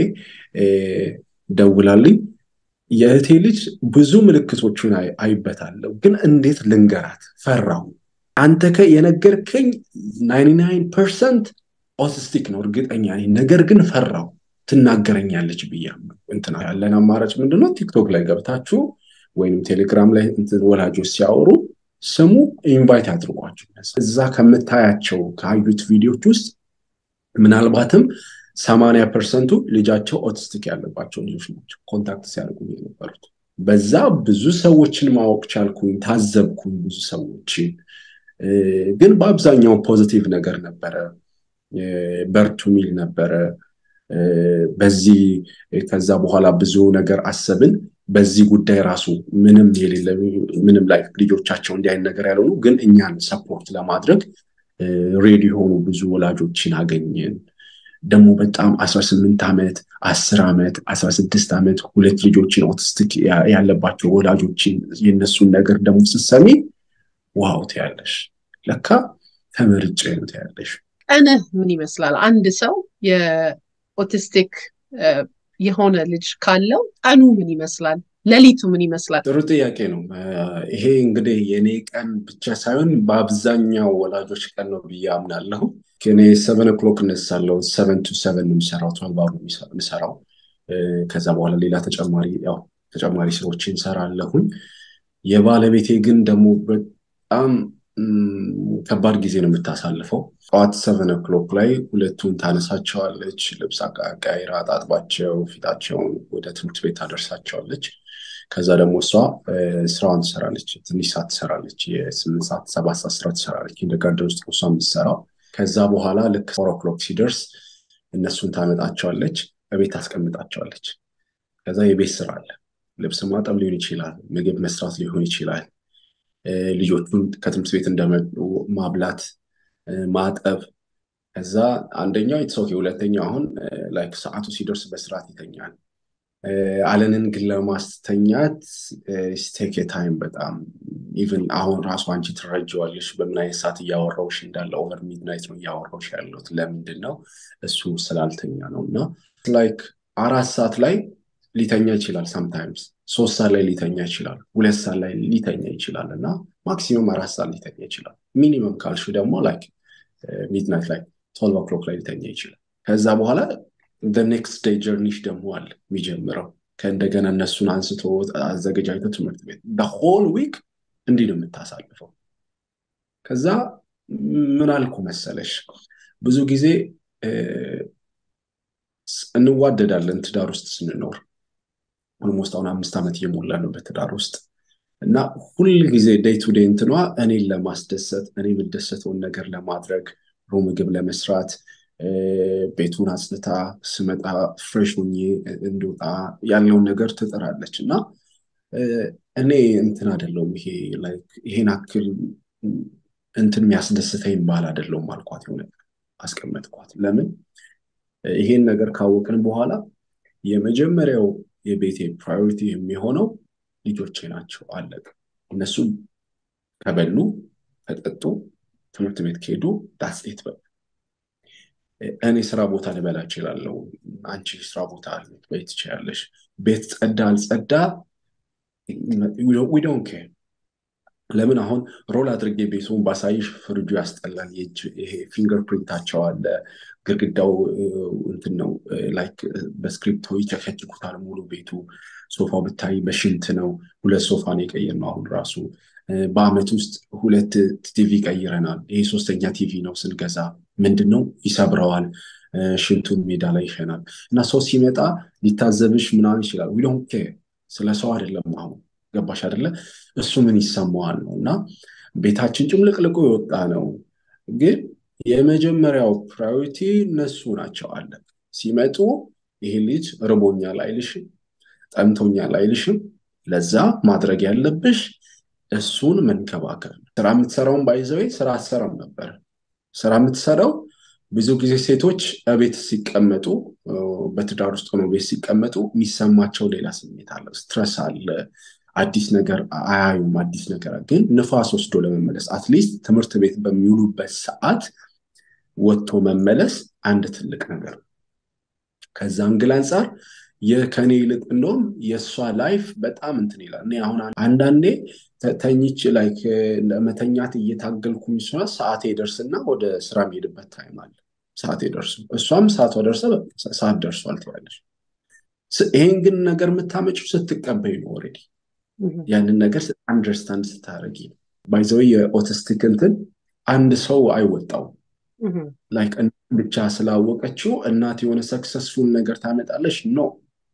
ደውላልኝ የእህቴ ልጅ ብዙ ምልክቶቹን አይበታለሁ፣ ግን እንዴት ልንገራት ፈራሁ። አንተ ከ የነገርከኝ ናይንቲ ናይን ፐርሰንት ኦቲስቲክ ነው እርግጠኛ ነኝ፣ ነገር ግን ፈራሁ ትናገረኛለች ብያለሁ። እንትና ያለን አማራጭ ምንድነው? ቲክቶክ ላይ ገብታችሁ ወይም ቴሌግራም ላይ ወላጆች ሲያወሩ ስሙ፣ ኢንቫይት አድርጓቸው። እዛ ከምታያቸው ካዩት ቪዲዮች ውስጥ ምናልባትም ሰማንያ ፐርሰንቱ ልጃቸው ኦቲስቲክ ያለባቸው ልጆች ናቸው ኮንታክት ሲያደርጉ የነበሩት። በዛ ብዙ ሰዎችን ማወቅ ቻልኩኝ፣ ታዘብኩኝ ብዙ ሰዎችን። ግን በአብዛኛው ፖዚቲቭ ነገር ነበረ፣ በርቱ ሚል ነበረ። በዚህ ከዛ በኋላ ብዙ ነገር አሰብን። በዚህ ጉዳይ ራሱ ምንም የሌለ ምንም ላይ ልጆቻቸው እንዲህ አይነት ነገር ያልሆኑ ግን እኛን ሰፖርት ለማድረግ ሬዲ የሆኑ ብዙ ወላጆችን አገኘን። ደግሞ በጣም አስራ ስምንት ዓመት አስር ዓመት አስራ ስድስት ዓመት ሁለት ልጆችን ኦቲስቲክ ያለባቸው ወላጆችን የነሱን ነገር ደግሞ ስትሰሚ ዋው ትያለሽ። ለካ ተመርጬ ነው ትያለሽ። ቀንህ ምን ይመስላል? አንድ ሰው የኦቲስቲክ የሆነ ልጅ ካለው ቀኑ ምን ይመስላል? ሌሊቱ ምን ይመስላል? ጥሩ ጥያቄ ነው። ይሄ እንግዲህ የኔ ቀን ብቻ ሳይሆን በአብዛኛው ወላጆች ቀን ነው ብዬ አምናለሁ። እኔ ሰቨን ኦክሎክ እነሳለሁ። ሰቨን ቱ ሰቨን የሚሰራው ትዌልቭ አወር የሚሰራው ከዛ በኋላ ሌላ ተጨማሪ ያው ተጨማሪ ስራዎችን እንሰራለሁኝ። የባለቤቴ ግን ደግሞ በጣም ከባድ ጊዜ ነው የምታሳልፈው። ጠዋት ሰቨን ኦክሎክ ላይ ሁለቱን ታነሳቸዋለች፣ ልብስ አቀያይራ አጣጥባቸው ፊታቸውን ወደ ትምህርት ቤት ታደርሳቸዋለች። ከዛ ደግሞ እሷ ስራዋን ትሰራለች፣ ትንሽ ሰዓት ትሰራለች። የስምንት ሰዓት ሰባት ሰዓት ስራ ትሰራለች። ኢንደርጋርደን ውስጥ እሷ የምትሰራው። ከዛ በኋላ ልክ ፎር ኦክሎክ ሲደርስ እነሱን ታመጣቸዋለች፣ በቤት ታስቀምጣቸዋለች። ከዛ የቤት ስራ አለ። ልብስ ማጠብ ሊሆን ይችላል፣ ምግብ መስራት ሊሆን ይችላል። ልጆቹን ከትምህርት ቤት እንደመጡ ማብላት፣ ማጠብ። ከዛ አንደኛው ኢትስ ሁለተኛው አሁን ላይክ ሰዓቱ ሲደርስ በስርዓት ይተኛል። አለንን ግን ለማስተኛት ስቴክ ታይም በጣም ኢቨን አሁን ራሱ አንቺ ትረጀዋለሽ በምን አይነት ሰዓት እያወራውሽ እንዳለ ኦቨር ሚድናይት ነው እያወራውሽ ያለሁት። ለምንድን ነው እሱ ስላልተኛ ነው። እና ላይክ አራት ሰዓት ላይ ሊተኛ ይችላል። ሳምታይምስ ሶስት ሰዓት ላይ ሊተኛ ይችላል። ሁለት ሰዓት ላይ ሊተኛ ይችላል። እና ማክሲመም አራት ሰዓት ሊተኛ ይችላል። ሚኒመም ካልሹ ደግሞ ላይክ ሚድናይት ላይ ቶልቭ ኦክሎክ ላይ ሊተኛ ይችላል። ከዛ በኋላ ኔክስት ዴይ ጀርኒሽ ደግሞ አለ የሚጀምረው ከእንደገና እነሱን አንስቶ አዘገጃጅቶ ትምህርት ቤት ሆል ዊክ እንዲህ ነው የምታሳልፈው። ከዛ ምን አልኩ መሰለሽ ብዙ ጊዜ እንዋደዳለን ትዳር ውስጥ ስንኖር ኦልሞስት አሁን አምስት ዓመት እየሞላ ነው በትዳር ውስጥ እና ሁል ጊዜ ዴይ ቱ ዴይ እንትኗ እኔን ለማስደሰት እኔ የምደሰተውን ነገር ለማድረግ ሮ ምግብ ለመስራት ቤቱን አጽድታ ስመጣ ፍሬሽ ሆኜ እንድወጣ ያለውን ነገር ትጥራለች እና እኔ እንትን አይደለሁም ይሄ ይሄን አክል እንትን የሚያስደስተኝ ባል አይደለሁም አልኳት። የሆነ አስቀመጥኳት። ለምን ይሄን ነገር ካወቅን በኋላ የመጀመሪያው የቤቴ ፕራዮሪቲ የሚሆነው ልጆቼ ናቸው። አለቅ እነሱ ከበሉ ከጠጡ ትምህርት ቤት ከሄዱ ዳስጤት በ እኔ ስራ ቦታ ልበላ እችላለሁ። አንቺ ስራ ቦታ ልትበይ ትችያለሽ። ቤት ጸዳ አልጸዳ ዊ ዶንት ኬር። ለምን አሁን ሮል አድርጌ ቤቱን ባሳይሽ ፍርጁ ያስጠላል። ይሄ ፊንገር ፕሪንታቸው አለ ግድግዳው እንትን ነው ላይክ በስክሪፕቶ ይጨፈጭቁታል ሙሉ ቤቱ። ሶፋው ብታይ በሽንት ነው። ሁለት ሶፋ ነው የቀየርነው አሁን ራሱ በአመት ውስጥ ሁለት ቲቪ ቀይረናል። ይሄ ሶስተኛ ቲቪ ነው ስንገዛ። ምንድን ነው ይሰብረዋል፣ ሽንቱን ሜዳ ላይ ይሸናል። እና ሰው ሲመጣ ሊታዘብሽ ምናምን ይችላል። ዊ ዶንት ኬር ስለ ሰው አይደለም። አሁን ገባሽ አይደለ? እሱ ምን ይሰማዋል ነው እና ቤታችን ጭምልቅልቁ የወጣ ነው። ግን የመጀመሪያው ፕራዮሪቲ እነሱ ናቸው አለ ሲመጡ ይሄ ልጅ ርቦኛል አይልሽም፣ ጠምቶኛል አይልሽም። ለዛ ማድረግ ያለብሽ እሱን መንከባከብ። ስራ የምትሰራውን ባይዘዌ ስራ አትሰራም ነበር። ስራ የምትሰራው ብዙ ጊዜ ሴቶች ቤት ሲቀመጡ በትዳር ውስጥ ሆነው ቤት ሲቀመጡ የሚሰማቸው ሌላ ስሜት አለ፣ ስትረስ አለ፣ አዲስ ነገር አያዩም። አዲስ ነገር ግን ንፋስ ወስዶ ለመመለስ አትሊስት ትምህርት ቤት በሚውሉበት ሰዓት ወጥቶ መመለስ አንድ ትልቅ ነገር ነው። ከዛ አንግል አንጻር ከኔ ይልቅ እንደውም የእሷ ላይፍ በጣም እንትን ይላል። እኔ አሁን አንዳንዴ ተኝች ላይ ለመተኛት እየታገልኩኝ ሷ ሰዓቴ ደርስና ወደ ስራ የሚሄድበት ታይም አለ። ሰዓቴ ደርሱ እሷም ሰዓቷ ደርሰ ሰዓት ደርሷል ትላለች። ይሄን ግን ነገር የምታመጪው ስትቀበይ ነው። ኦልሬዲ ያንን ነገር አንደርስታንድ ስታደርጊ ነው። ባይዘው የኦቲስቲክ እንትን አንድ ሰው አይወጣው ላይክ ብቻ ስላወቀችው እናት የሆነ ሰክሰስፉል ነገር ታመጣለች ነው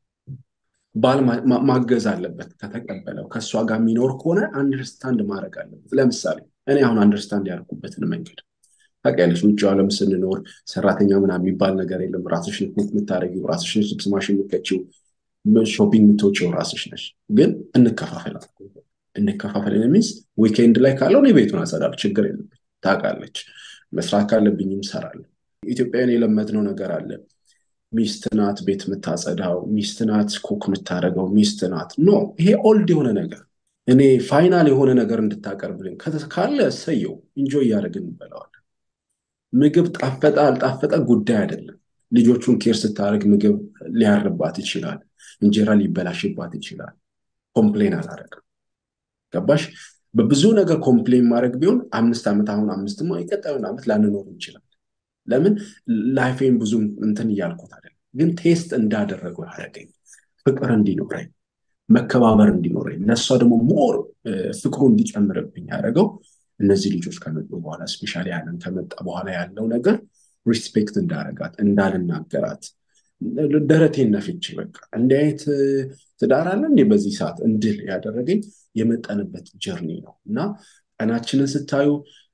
ባል ማገዝ አለበት። ከተቀበለው ከእሷ ጋር የሚኖር ከሆነ አንደርስታንድ ማድረግ አለበት። ለምሳሌ እኔ አሁን አንደርስታንድ ያደርጉበትን መንገድ ታውቂያለሽ። ውጭ ዓለም ስንኖር ሰራተኛ ምናምን የሚባል ነገር የለም። ራስሽን ኩክ የምታደርጊው ራስሽን ልብስ ማሽን የምትከቺው ሾፒንግ የምትወጪው ራስሽ ነሽ። ግን እንከፋፈል እንከፋፈል ሚንስ ዊኬንድ ላይ ካለው እኔ ቤቱን አጸዳለሁ፣ ችግር የለብኝ። ታውቃለች መስራት ካለብኝም እሰራለሁ። ኢትዮጵያውያን የለመድነው ነገር አለ ሚስት ናት ቤት የምታጸዳው፣ ሚስት ናት ኩክ የምታደርገው፣ ሚስት ናት ኖ። ይሄ ኦልድ የሆነ ነገር እኔ ፋይናል የሆነ ነገር እንድታቀርብልን ካለ እሰየው፣ ኢንጆይ እያደረግን እንበላዋለን። ምግብ ጣፈጠ አልጣፈጠ ጉዳይ አይደለም። ልጆቹን ኬር ስታደርግ ምግብ ሊያርባት ይችላል፣ እንጀራ ሊበላሽባት ይችላል። ኮምፕሌን አላደረግም። ገባሽ? በብዙ ነገር ኮምፕሌን ማድረግ ቢሆን አምስት ዓመት አሁን አምስትማ የቀጣዩን ዓመት ላንኖር እንችላል። ለምን ላይፌን ብዙ እንትን እያልኩት አይደለም፣ ግን ቴስት እንዳደረገው ያደረገኝ ፍቅር እንዲኖረኝ መከባበር እንዲኖረኝ ለእሷ ደግሞ ሞር ፍቅሩ እንዲጨምርብኝ ያደረገው እነዚህ ልጆች ከመጡ በኋላ ስፔሻሊ ያንን ከመጣ በኋላ ያለው ነገር ሪስፔክት እንዳረጋት እንዳልናገራት ደረቴን ነፍቼ በቃ እንዲህ አይነት ትዳር አለ እንዴ በዚህ ሰዓት እንድል ያደረገኝ የመጠንበት ጀርኒ ነው እና ቀናችንን ስታዩ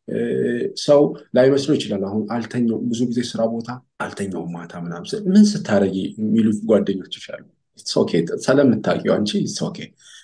ሰው ላይመስሎ ይችላል። አሁን አልተኛው ብዙ ጊዜ ስራ ቦታ አልተኛው ማታ ምናምን ምን ስታደርጊ የሚሉት ጓደኞች ይችላሉ። ስለምታውቂው አንቺ ኦኬ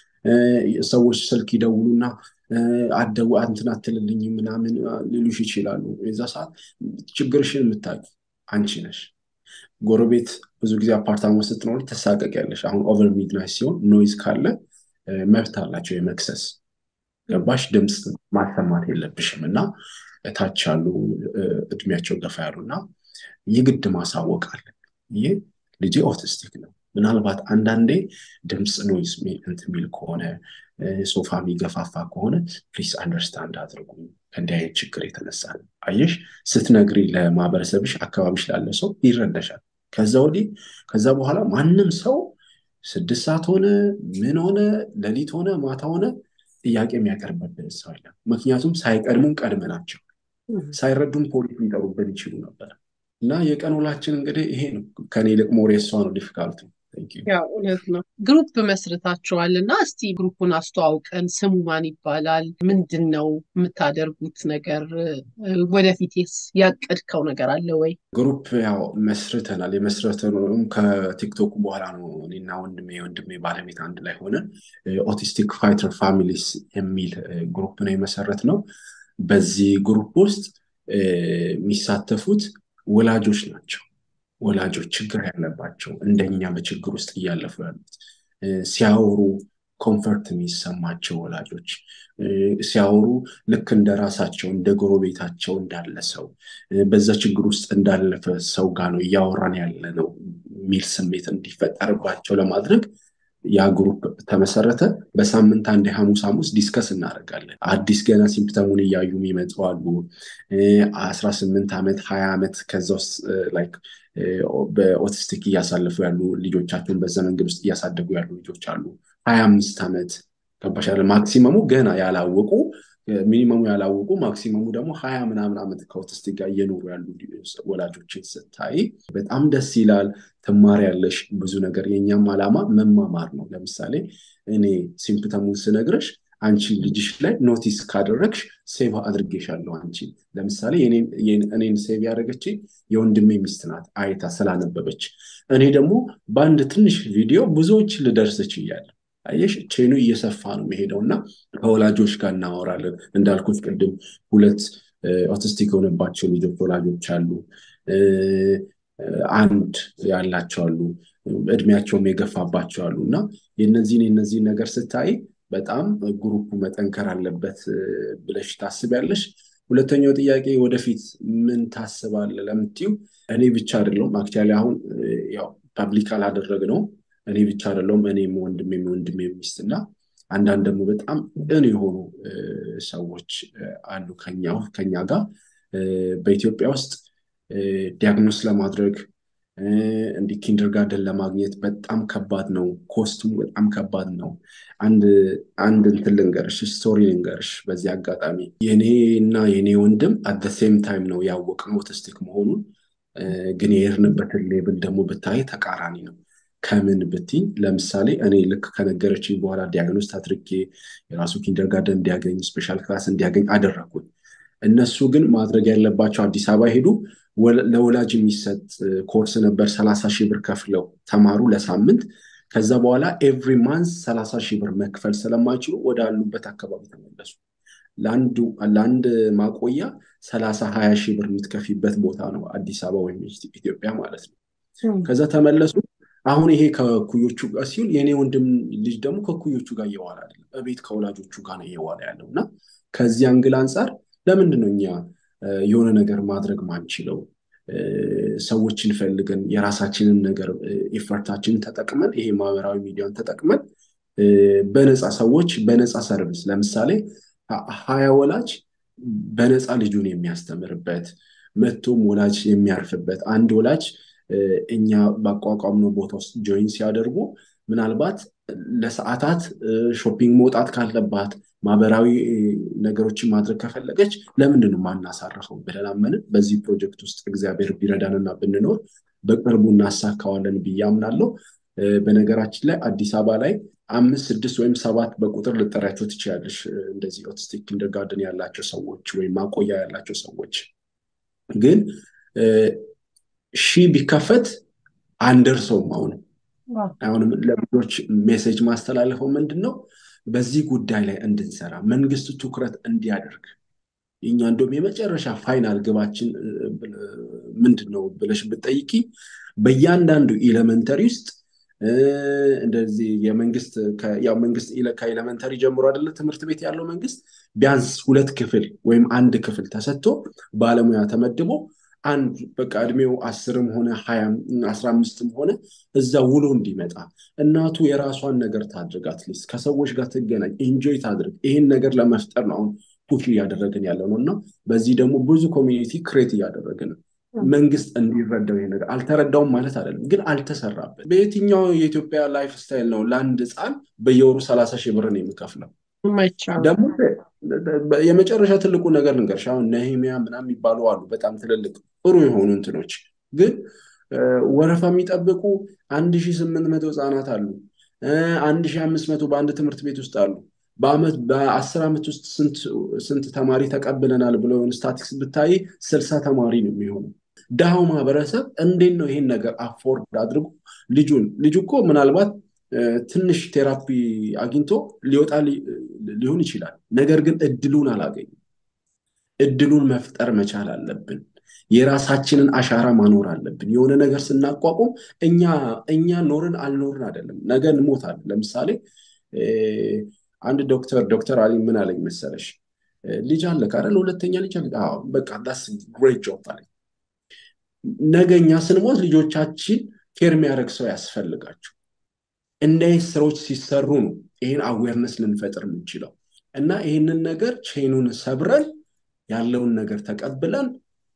ሰዎች ስልክ ይደውሉና አደው እንትን አትልልኝ ምናምን ሊሉሽ ይችላሉ። የዛ ሰዓት ችግርሽን የምታውቂ አንቺ ነሽ። ጎረቤት ብዙ ጊዜ አፓርታማ ስትኖሪ ትሳቀቂያለሽ። አሁን ኦቨር ሚድናይት ሲሆን ኖይዝ ካለ መብት አላቸው የመክሰስ ገባሽ ድምፅ ማሰማት የለብሽም እና እታች ያሉ እድሜያቸው ገፋ ያሉ እና የግድ ማሳወቅ አለን። ይህ ልጄ ኦቲስቲክ ነው። ምናልባት አንዳንዴ ድምፅ ኖይዝ እንትን የሚል ከሆነ ሶፋ የሚገፋፋ ከሆነ ፕሊስ አንደርስታንድ አድርጉ። ከእንዲህ አይነት ችግር የተነሳ ነው። አየሽ ስትነግሪ ለማህበረሰብሽ አካባቢሽ ላለ ሰው ይረዳሻል። ከዛ ወዲህ ከዛ በኋላ ማንም ሰው ስድስት ሰዓት ሆነ ምን ሆነ ሌሊት ሆነ ማታ ሆነ ጥያቄ የሚያቀርብብን ሰው የለም። ምክንያቱም ሳይቀድሙን ቀድመናቸው ሳይረዱን ፖሊስ ሊጠሩብን ይችሉ ነበር። እና የቀን ውላችን እንግዲህ ይሄ ነው። ከኔ ይልቅ ሞር የሷ ነው ዲፊካልቱ። ያው እውነት ነው። ግሩፕ መስርታችኋል እና እስቲ ግሩፑን አስተዋውቀን። ስሙ ማን ይባላል? ምንድን ነው የምታደርጉት ነገር? ወደፊትስ ያቀድከው ነገር አለ ወይ? ግሩፕ ያው መስርተናል። የመስረተነውም ከቲክቶክ በኋላ ነው። እኔና ወንድሜ ወንድሜ ባለቤት አንድ ላይ ሆነን ኦቲስቲክ ፋይተር ፋሚሊስ የሚል ግሩፕ ነው የመሰረት ነው። በዚህ ግሩፕ ውስጥ የሚሳተፉት ወላጆች ናቸው። ወላጆች ችግር ያለባቸው እንደኛ በችግር ውስጥ እያለፉ ያሉት ሲያወሩ ኮንፈርት የሚሰማቸው ወላጆች ሲያወሩ ልክ እንደ ራሳቸው እንደ ጎረቤታቸው እንዳለ ሰው በዛ ችግር ውስጥ እንዳለፈ ሰው ጋር ነው እያወራን ያለ ነው የሚል ስሜት እንዲፈጠርባቸው ለማድረግ ያ ግሩፕ ተመሰረተ። በሳምንት አንድ ሐሙስ ሐሙስ ዲስከስ እናደርጋለን። አዲስ ገና ሲምፕተሙን እያዩ የሚመጡ አሉ። አስራ ስምንት ዓመት ሀያ ዓመት ከዛ ውስጥ ላይክ በኦቲስቲክ እያሳለፉ ያሉ ልጆቻቸውን በዛ መንገድ ውስጥ እያሳደጉ ያሉ ልጆች አሉ። ሀያ አምስት ዓመት ገባሻለ። ማክሲመሙ ገና ያላወቁ ሚኒመሙ ያላወቁ ማክሲመሙ ደግሞ ሀያ ምናምን ዓመት ከኦቲስቲክ ጋር እየኖሩ ያሉ ወላጆችን ስታይ በጣም ደስ ይላል። ትማሪያለሽ ብዙ ነገር። የእኛም ዓላማ መማማር ነው። ለምሳሌ እኔ ሲምፕተሙን ስነግርሽ አንቺ ልጅሽ ላይ ኖቲስ ካደረግሽ ሴቭ አድርጌሻለሁ። አንቺ ለምሳሌ እኔን ሴቭ ያደረገች የወንድሜ ሚስት ናት አይታ ስላነበበች፣ እኔ ደግሞ በአንድ ትንሽ ቪዲዮ ብዙዎች ልደርስ ችያለሁ። አየሽ ቼኑ እየሰፋ ነው መሄደው እና ከወላጆች ጋር እናወራለን። እንዳልኩት ቅድም ሁለት ኦቲስቲክ የሆነባቸው ልጆች ወላጆች አሉ፣ አንድ ያላቸው አሉ፣ እድሜያቸውም የገፋባቸው አሉ እና የነዚህን የነዚህን ነገር ስታይ በጣም ግሩፑ መጠንከር አለበት ብለሽ ታስቢያለሽ? ሁለተኛው ጥያቄ ወደፊት ምን ታስባለህ ለምትዩ እኔ ብቻ አይደለሁም አክቹዋሊ አሁን ያው ፐብሊክ አላደረግነው እኔ ብቻ አይደለሁም እኔም ወንድሜ ወንድሜ ሚስት እና አንዳንድ ደግሞ በጣም ቅን የሆኑ ሰዎች አሉ ከኛ ጋር በኢትዮጵያ ውስጥ ዲያግኖስ ለማድረግ እንዲህ ኪንደርጋርደን ለማግኘት በጣም ከባድ ነው። ኮስቱም በጣም ከባድ ነው። አንድ አንድ እንትን ልንገርሽ፣ ስቶሪ ልንገርሽ በዚህ አጋጣሚ የኔ እና የኔ ወንድም አት ሴም ታይም ነው ያወቅነው ኦቲስቲክ መሆኑን። ግን የሄድንበትን ሌብል ደግሞ ብታይ ተቃራኒ ነው። ከምን ብትኝ ለምሳሌ እኔ ልክ ከነገረችኝ በኋላ ዲያግኖስ አድርጌ የራሱ ኪንደርጋርደን እንዲያገኝ ስፔሻል ክላስ እንዲያገኝ አደረግኩኝ። እነሱ ግን ማድረግ ያለባቸው አዲስ አበባ ሄዱ። ለወላጅ የሚሰጥ ኮርስ ነበር። ሰላሳ ሺህ ብር ከፍለው ተማሩ ለሳምንት። ከዛ በኋላ ኤቭሪ ማንስ ሰላሳ ሺህ ብር መክፈል ስለማይችሉ ወደ አሉበት አካባቢ ተመለሱ። ለአንድ ማቆያ ሰላሳ ሀያ ሺህ ብር የምትከፊበት ቦታ ነው አዲስ አበባ ወይም ኢትዮጵያ ማለት ነው። ከዛ ተመለሱ። አሁን ይሄ ከኩዮቹ ጋር ሲሆን የእኔ ወንድም ልጅ ደግሞ ከኩዮቹ ጋር እየዋለ አይደለም፣ እቤት ከወላጆቹ ጋር ነው እየዋለ ያለው እና ከዚህ አንግል አንጻር ለምንድን ነው እኛ የሆነ ነገር ማድረግ ማንችለው? ሰዎችን ፈልገን የራሳችንን ነገር ኤፈርታችንን ተጠቅመን ይሄ ማህበራዊ ሚዲያን ተጠቅመን በነፃ ሰዎች በነፃ ሰርቪስ ለምሳሌ ሀያ ወላጅ በነፃ ልጁን የሚያስተምርበት መቶም ወላጅ የሚያርፍበት አንድ ወላጅ እኛ ባቋቋምነው ቦታ ውስጥ ጆይን ሲያደርጉ ምናልባት ለሰዓታት ሾፒንግ መውጣት ካለባት ማህበራዊ ነገሮችን ማድረግ ከፈለገች ለምንድን ነው ማናሳርፈው ብለን አመንን። በዚህ ፕሮጀክት ውስጥ እግዚአብሔር ቢረዳንና ብንኖር በቅርቡ እናሳካዋለን ብዬ አምናለሁ። በነገራችን ላይ አዲስ አበባ ላይ አምስት ስድስት ወይም ሰባት በቁጥር ልጠሪያቸው ትችላለች። እንደዚህ ኦቲስቲክ ኪንደርጋርደን ያላቸው ሰዎች ወይም ማቆያ ያላቸው ሰዎች ግን ሺህ ቢከፈት አንደርሰውም። አሁንም አሁንም ለብዙዎች ሜሴጅ ማስተላለፈው ምንድን ነው በዚህ ጉዳይ ላይ እንድንሰራ መንግስት ትኩረት እንዲያደርግ እኛ እንደውም የመጨረሻ ፋይናል ግባችን ምንድን ነው ብለሽ ብጠይቂ በእያንዳንዱ ኤሌመንተሪ ውስጥ እንደዚህ የመንግስት ያው መንግስት ከኤሌመንተሪ ጀምሮ አይደለ ትምህርት ቤት ያለው መንግስት ቢያንስ ሁለት ክፍል ወይም አንድ ክፍል ተሰጥቶ ባለሙያ ተመድቦ አንድ በቃ እድሜው አስርም ሆነ ሀያም አስራ አምስትም ሆነ እዛ ውሎ እንዲመጣ እናቱ የራሷን ነገር ታድርግ፣ አትሊስት ከሰዎች ጋር ትገናኝ፣ ኤንጆይ ታድርግ። ይህን ነገር ለመፍጠር ነው አሁን ፑሽ እያደረግን ያለው ነው እና በዚህ ደግሞ ብዙ ኮሚኒቲ ክሬት እያደረግን ነው። መንግስት እንዲረዳው ይሄ ነገር አልተረዳውም ማለት አይደለም፣ ግን አልተሰራበት። በየትኛው የኢትዮጵያ ላይፍ ስታይል ነው ለአንድ ህፃን በየወሩ ሰላሳ ሺህ ብርን የሚከፍለው? ደግሞ የመጨረሻ ትልቁ ነገር ልንገርሽ፣ አሁን ነህሚያ ምናምን የሚባሉ አሉ በጣም ትልልቅ ጥሩ የሆኑ እንትኖች ግን ወረፋ የሚጠብቁ አንድ ሺህ ስምንት መቶ ህፃናት አሉ። አንድ ሺህ አምስት መቶ በአንድ ትምህርት ቤት ውስጥ አሉ። በአመት በአስር ዓመት ውስጥ ስንት ተማሪ ተቀብለናል ብሎ የሆነ ስታቲክስ ብታይ ስልሳ ተማሪ ነው የሚሆነው። ድሃው ማህበረሰብ እንዴት ነው ይሄን ነገር አፎርድ አድርጎ ልጁን ልጁ እኮ ምናልባት ትንሽ ቴራፒ አግኝቶ ሊወጣ ሊሆን ይችላል። ነገር ግን እድሉን አላገኝም። እድሉን መፍጠር መቻል አለብን። የራሳችንን አሻራ ማኖር አለብን። የሆነ ነገር ስናቋቁም እኛ እኛ ኖርን አልኖርን አይደለም፣ ነገ እንሞታለን። ለምሳሌ አንድ ዶክተር ዶክተር አሊ ምን አለኝ መሰለሽ፣ ልጅ አለ ካለ ሁለተኛ ልጅ አለ። በቃ ዳስ ግሬት ጆብ አለኝ። ነገ እኛ ስንሞት ልጆቻችን ኬር የሚያደርግ ሰው ያስፈልጋቸው። እንደዚህ ስራዎች ሲሰሩ ነው ይህን አዌርነስ ልንፈጥር የምንችለው እና ይህንን ነገር ቼኑን ሰብረን ያለውን ነገር ተቀብለን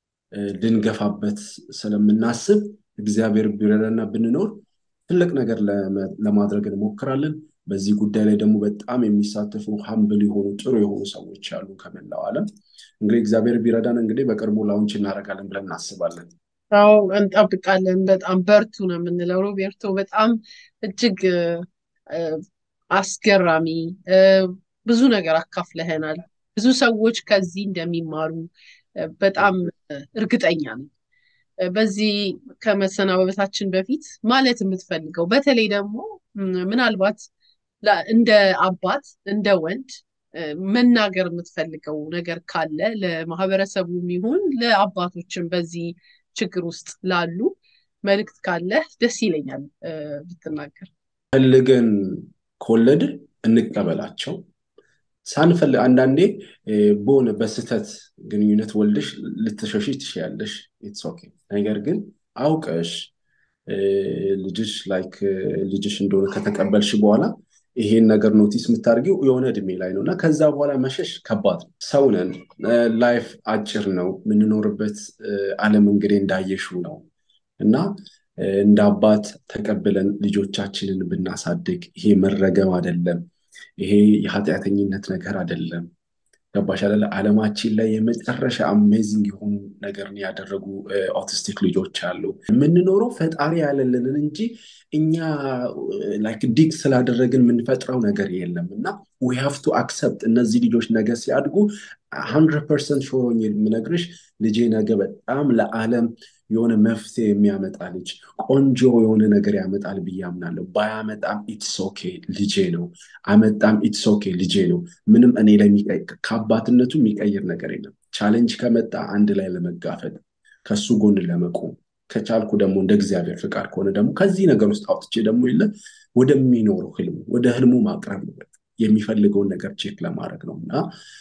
ልንገፋበት ስለምናስብ እግዚአብሔር ቢረዳና ብንኖር ትልቅ ነገር ለማድረግ እንሞክራለን። በዚህ ጉዳይ ላይ ደግሞ በጣም የሚሳተፉ ሀምብል የሆኑ ጥሩ የሆኑ ሰዎች አሉ ከመላው ዓለም። እንግዲህ እግዚአብሔር ቢረዳን እንግዲህ በቅርቡ ላውንች እናደርጋለን ብለን እናስባለን። አዎ እንጠብቃለን። በጣም በርቱ ነው የምንለው። ሮቤርቶ በጣም እጅግ አስገራሚ ብዙ ነገር አካፍለህናል። ብዙ ሰዎች ከዚህ እንደሚማሩ በጣም እርግጠኛ ነኝ። በዚህ ከመሰናበታችን በፊት ማለት የምትፈልገው በተለይ ደግሞ ምናልባት እንደ አባት እንደ ወንድ መናገር የምትፈልገው ነገር ካለ ለማህበረሰቡም ይሁን ለአባቶችም በዚህ ችግር ውስጥ ላሉ መልእክት ካለ ደስ ይለኛል ብትናገር። ፈልገን ከወለድን እንቀበላቸው። ሳንፈልግ አንዳንዴ በሆነ በስህተት ግንኙነት ወልደሽ ልትሸሽ ትችያለሽ። ኢትስ ኦኬ። ነገር ግን አውቀሽ ልጅሽ ላይክ ልጅሽ እንደሆነ ከተቀበልሽ በኋላ ይሄን ነገር ኖቲስ የምታደርጊው የሆነ እድሜ ላይ ነው እና ከዛ በኋላ መሸሽ ከባድ ነው። ሰው ነን። ላይፍ አጭር ነው። የምንኖርበት ዓለም እንግዲህ እንዳየሽው ነው እና እንደ አባት ተቀብለን ልጆቻችንን ብናሳድግ ይሄ መረገም አይደለም። ይሄ የኃጢአተኝነት ነገር አይደለም። ገባሽ አይደለ? ዓለማችን ላይ የመጨረሻ አሜዚንግ የሆኑ ነገርን ያደረጉ ኦቲስቲክ ልጆች አሉ። የምንኖረው ፈጣሪ ያለልንን እንጂ እኛ ላይክ ዲግ ስላደረግን የምንፈጥረው ነገር የለም እና ዊ ሃቭ ቱ አክሰፕት እነዚህ ልጆች ነገ ሲያድጉ ሀንድረድ ፐርሰንት ሾሮኝ የምነግርሽ ልጄ ነገ በጣም ለዓለም የሆነ መፍትሄ የሚያመጣ ልጅ ቆንጆ የሆነ ነገር ያመጣል ብዬ አምናለሁ። ባያመጣም ኢትስ ኦኬ ልጄ ነው። አመጣም ኢትስ ኦኬ ልጄ ነው። ምንም እኔ ላይ ከአባትነቱ የሚቀይር ነገር የለም። ቻሌንጅ ከመጣ አንድ ላይ ለመጋፈጥ ከሱ ጎን ለመቆም ከቻልኩ ደግሞ እንደ እግዚአብሔር ፍቃድ ከሆነ ደግሞ ከዚህ ነገር ውስጥ አውጥቼ ደግሞ የለ ወደሚኖረው ህልሙ ወደ ህልሙ ማቅረብ ነው። የሚፈልገውን ነገር ቼክ ለማድረግ ነው እና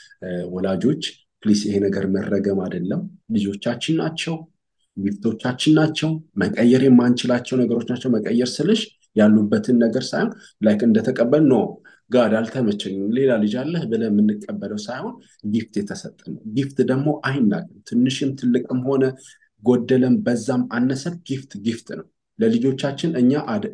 ወላጆች ፕሊስ ይሄ ነገር መረገም አይደለም። ልጆቻችን ናቸው ጊፍቶቻችን ናቸው። መቀየር የማንችላቸው ነገሮች ናቸው። መቀየር ስልሽ ያሉበትን ነገር ሳይሆን ላይክ እንደተቀበል ኖ ጋድ አልተመቸኝም ሌላ ልጅ አለህ ብለህ የምንቀበለው ሳይሆን ጊፍት የተሰጠ ነው። ጊፍት ደግሞ አይናቅም። ትንሽም ትልቅም ሆነ ጎደለም በዛም አነሰም ጊፍት ጊፍት ነው። ለልጆቻችን እኛ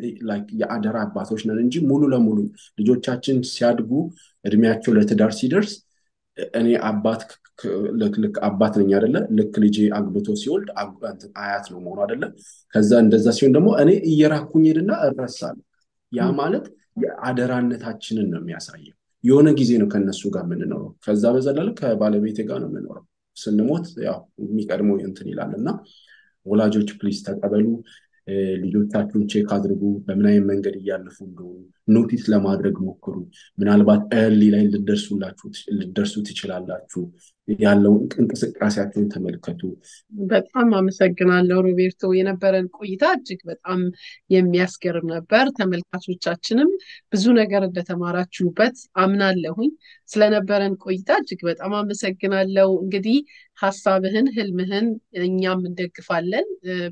የአደራ አባቶች ነን እንጂ ሙሉ ለሙሉ ልጆቻችን ሲያድጉ እድሜያቸው ለትዳር ሲደርስ እኔ አባት ልክ አባት ነኝ አደለ? ልክ ልጄ አግብቶ ሲወልድ አያት ነው መሆኑ አደለ? ከዛ እንደዛ ሲሆን ደግሞ እኔ እየራኩኝ ሄድና እረሳለሁ። ያ ማለት የአደራነታችንን ነው የሚያሳየው። የሆነ ጊዜ ነው ከነሱ ጋር የምንኖረው። ከዛ በዘለለ ከባለቤቴ ጋር ነው የምኖረው። ስንሞት ያው የሚቀድመው እንትን ይላል እና ወላጆች ፕሊዝ ተቀበሉ። ልጆቻችሁን ቼክ አድርጉ። በምን አይነት መንገድ እያለፉ እንደሆኑ ኖቲስ ለማድረግ ሞክሩ። ምናልባት እርሊ ላይ ልደርሱ ትችላላችሁ። ያለው እንቅስቃሴያቸውን ተመልከቱ። በጣም አመሰግናለሁ ሮቤርቶ። የነበረን ቆይታ እጅግ በጣም የሚያስገርም ነበር። ተመልካቾቻችንም ብዙ ነገር እንደተማራችሁበት አምናለሁኝ። ስለነበረን ቆይታ እጅግ በጣም አመሰግናለሁ። እንግዲህ ሀሳብህን፣ ህልምህን እኛም እንደግፋለን።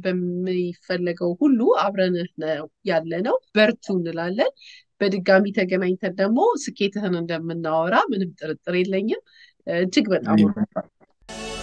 በሚፈለገው ሁሉ አብረንህ ነው ያለ ነው። በርቱ እንላለን። በድጋሚ ተገናኝተን ደግሞ ስኬትህን እንደምናወራ ምንም ጥርጥር የለኝም። እጅግ በጣም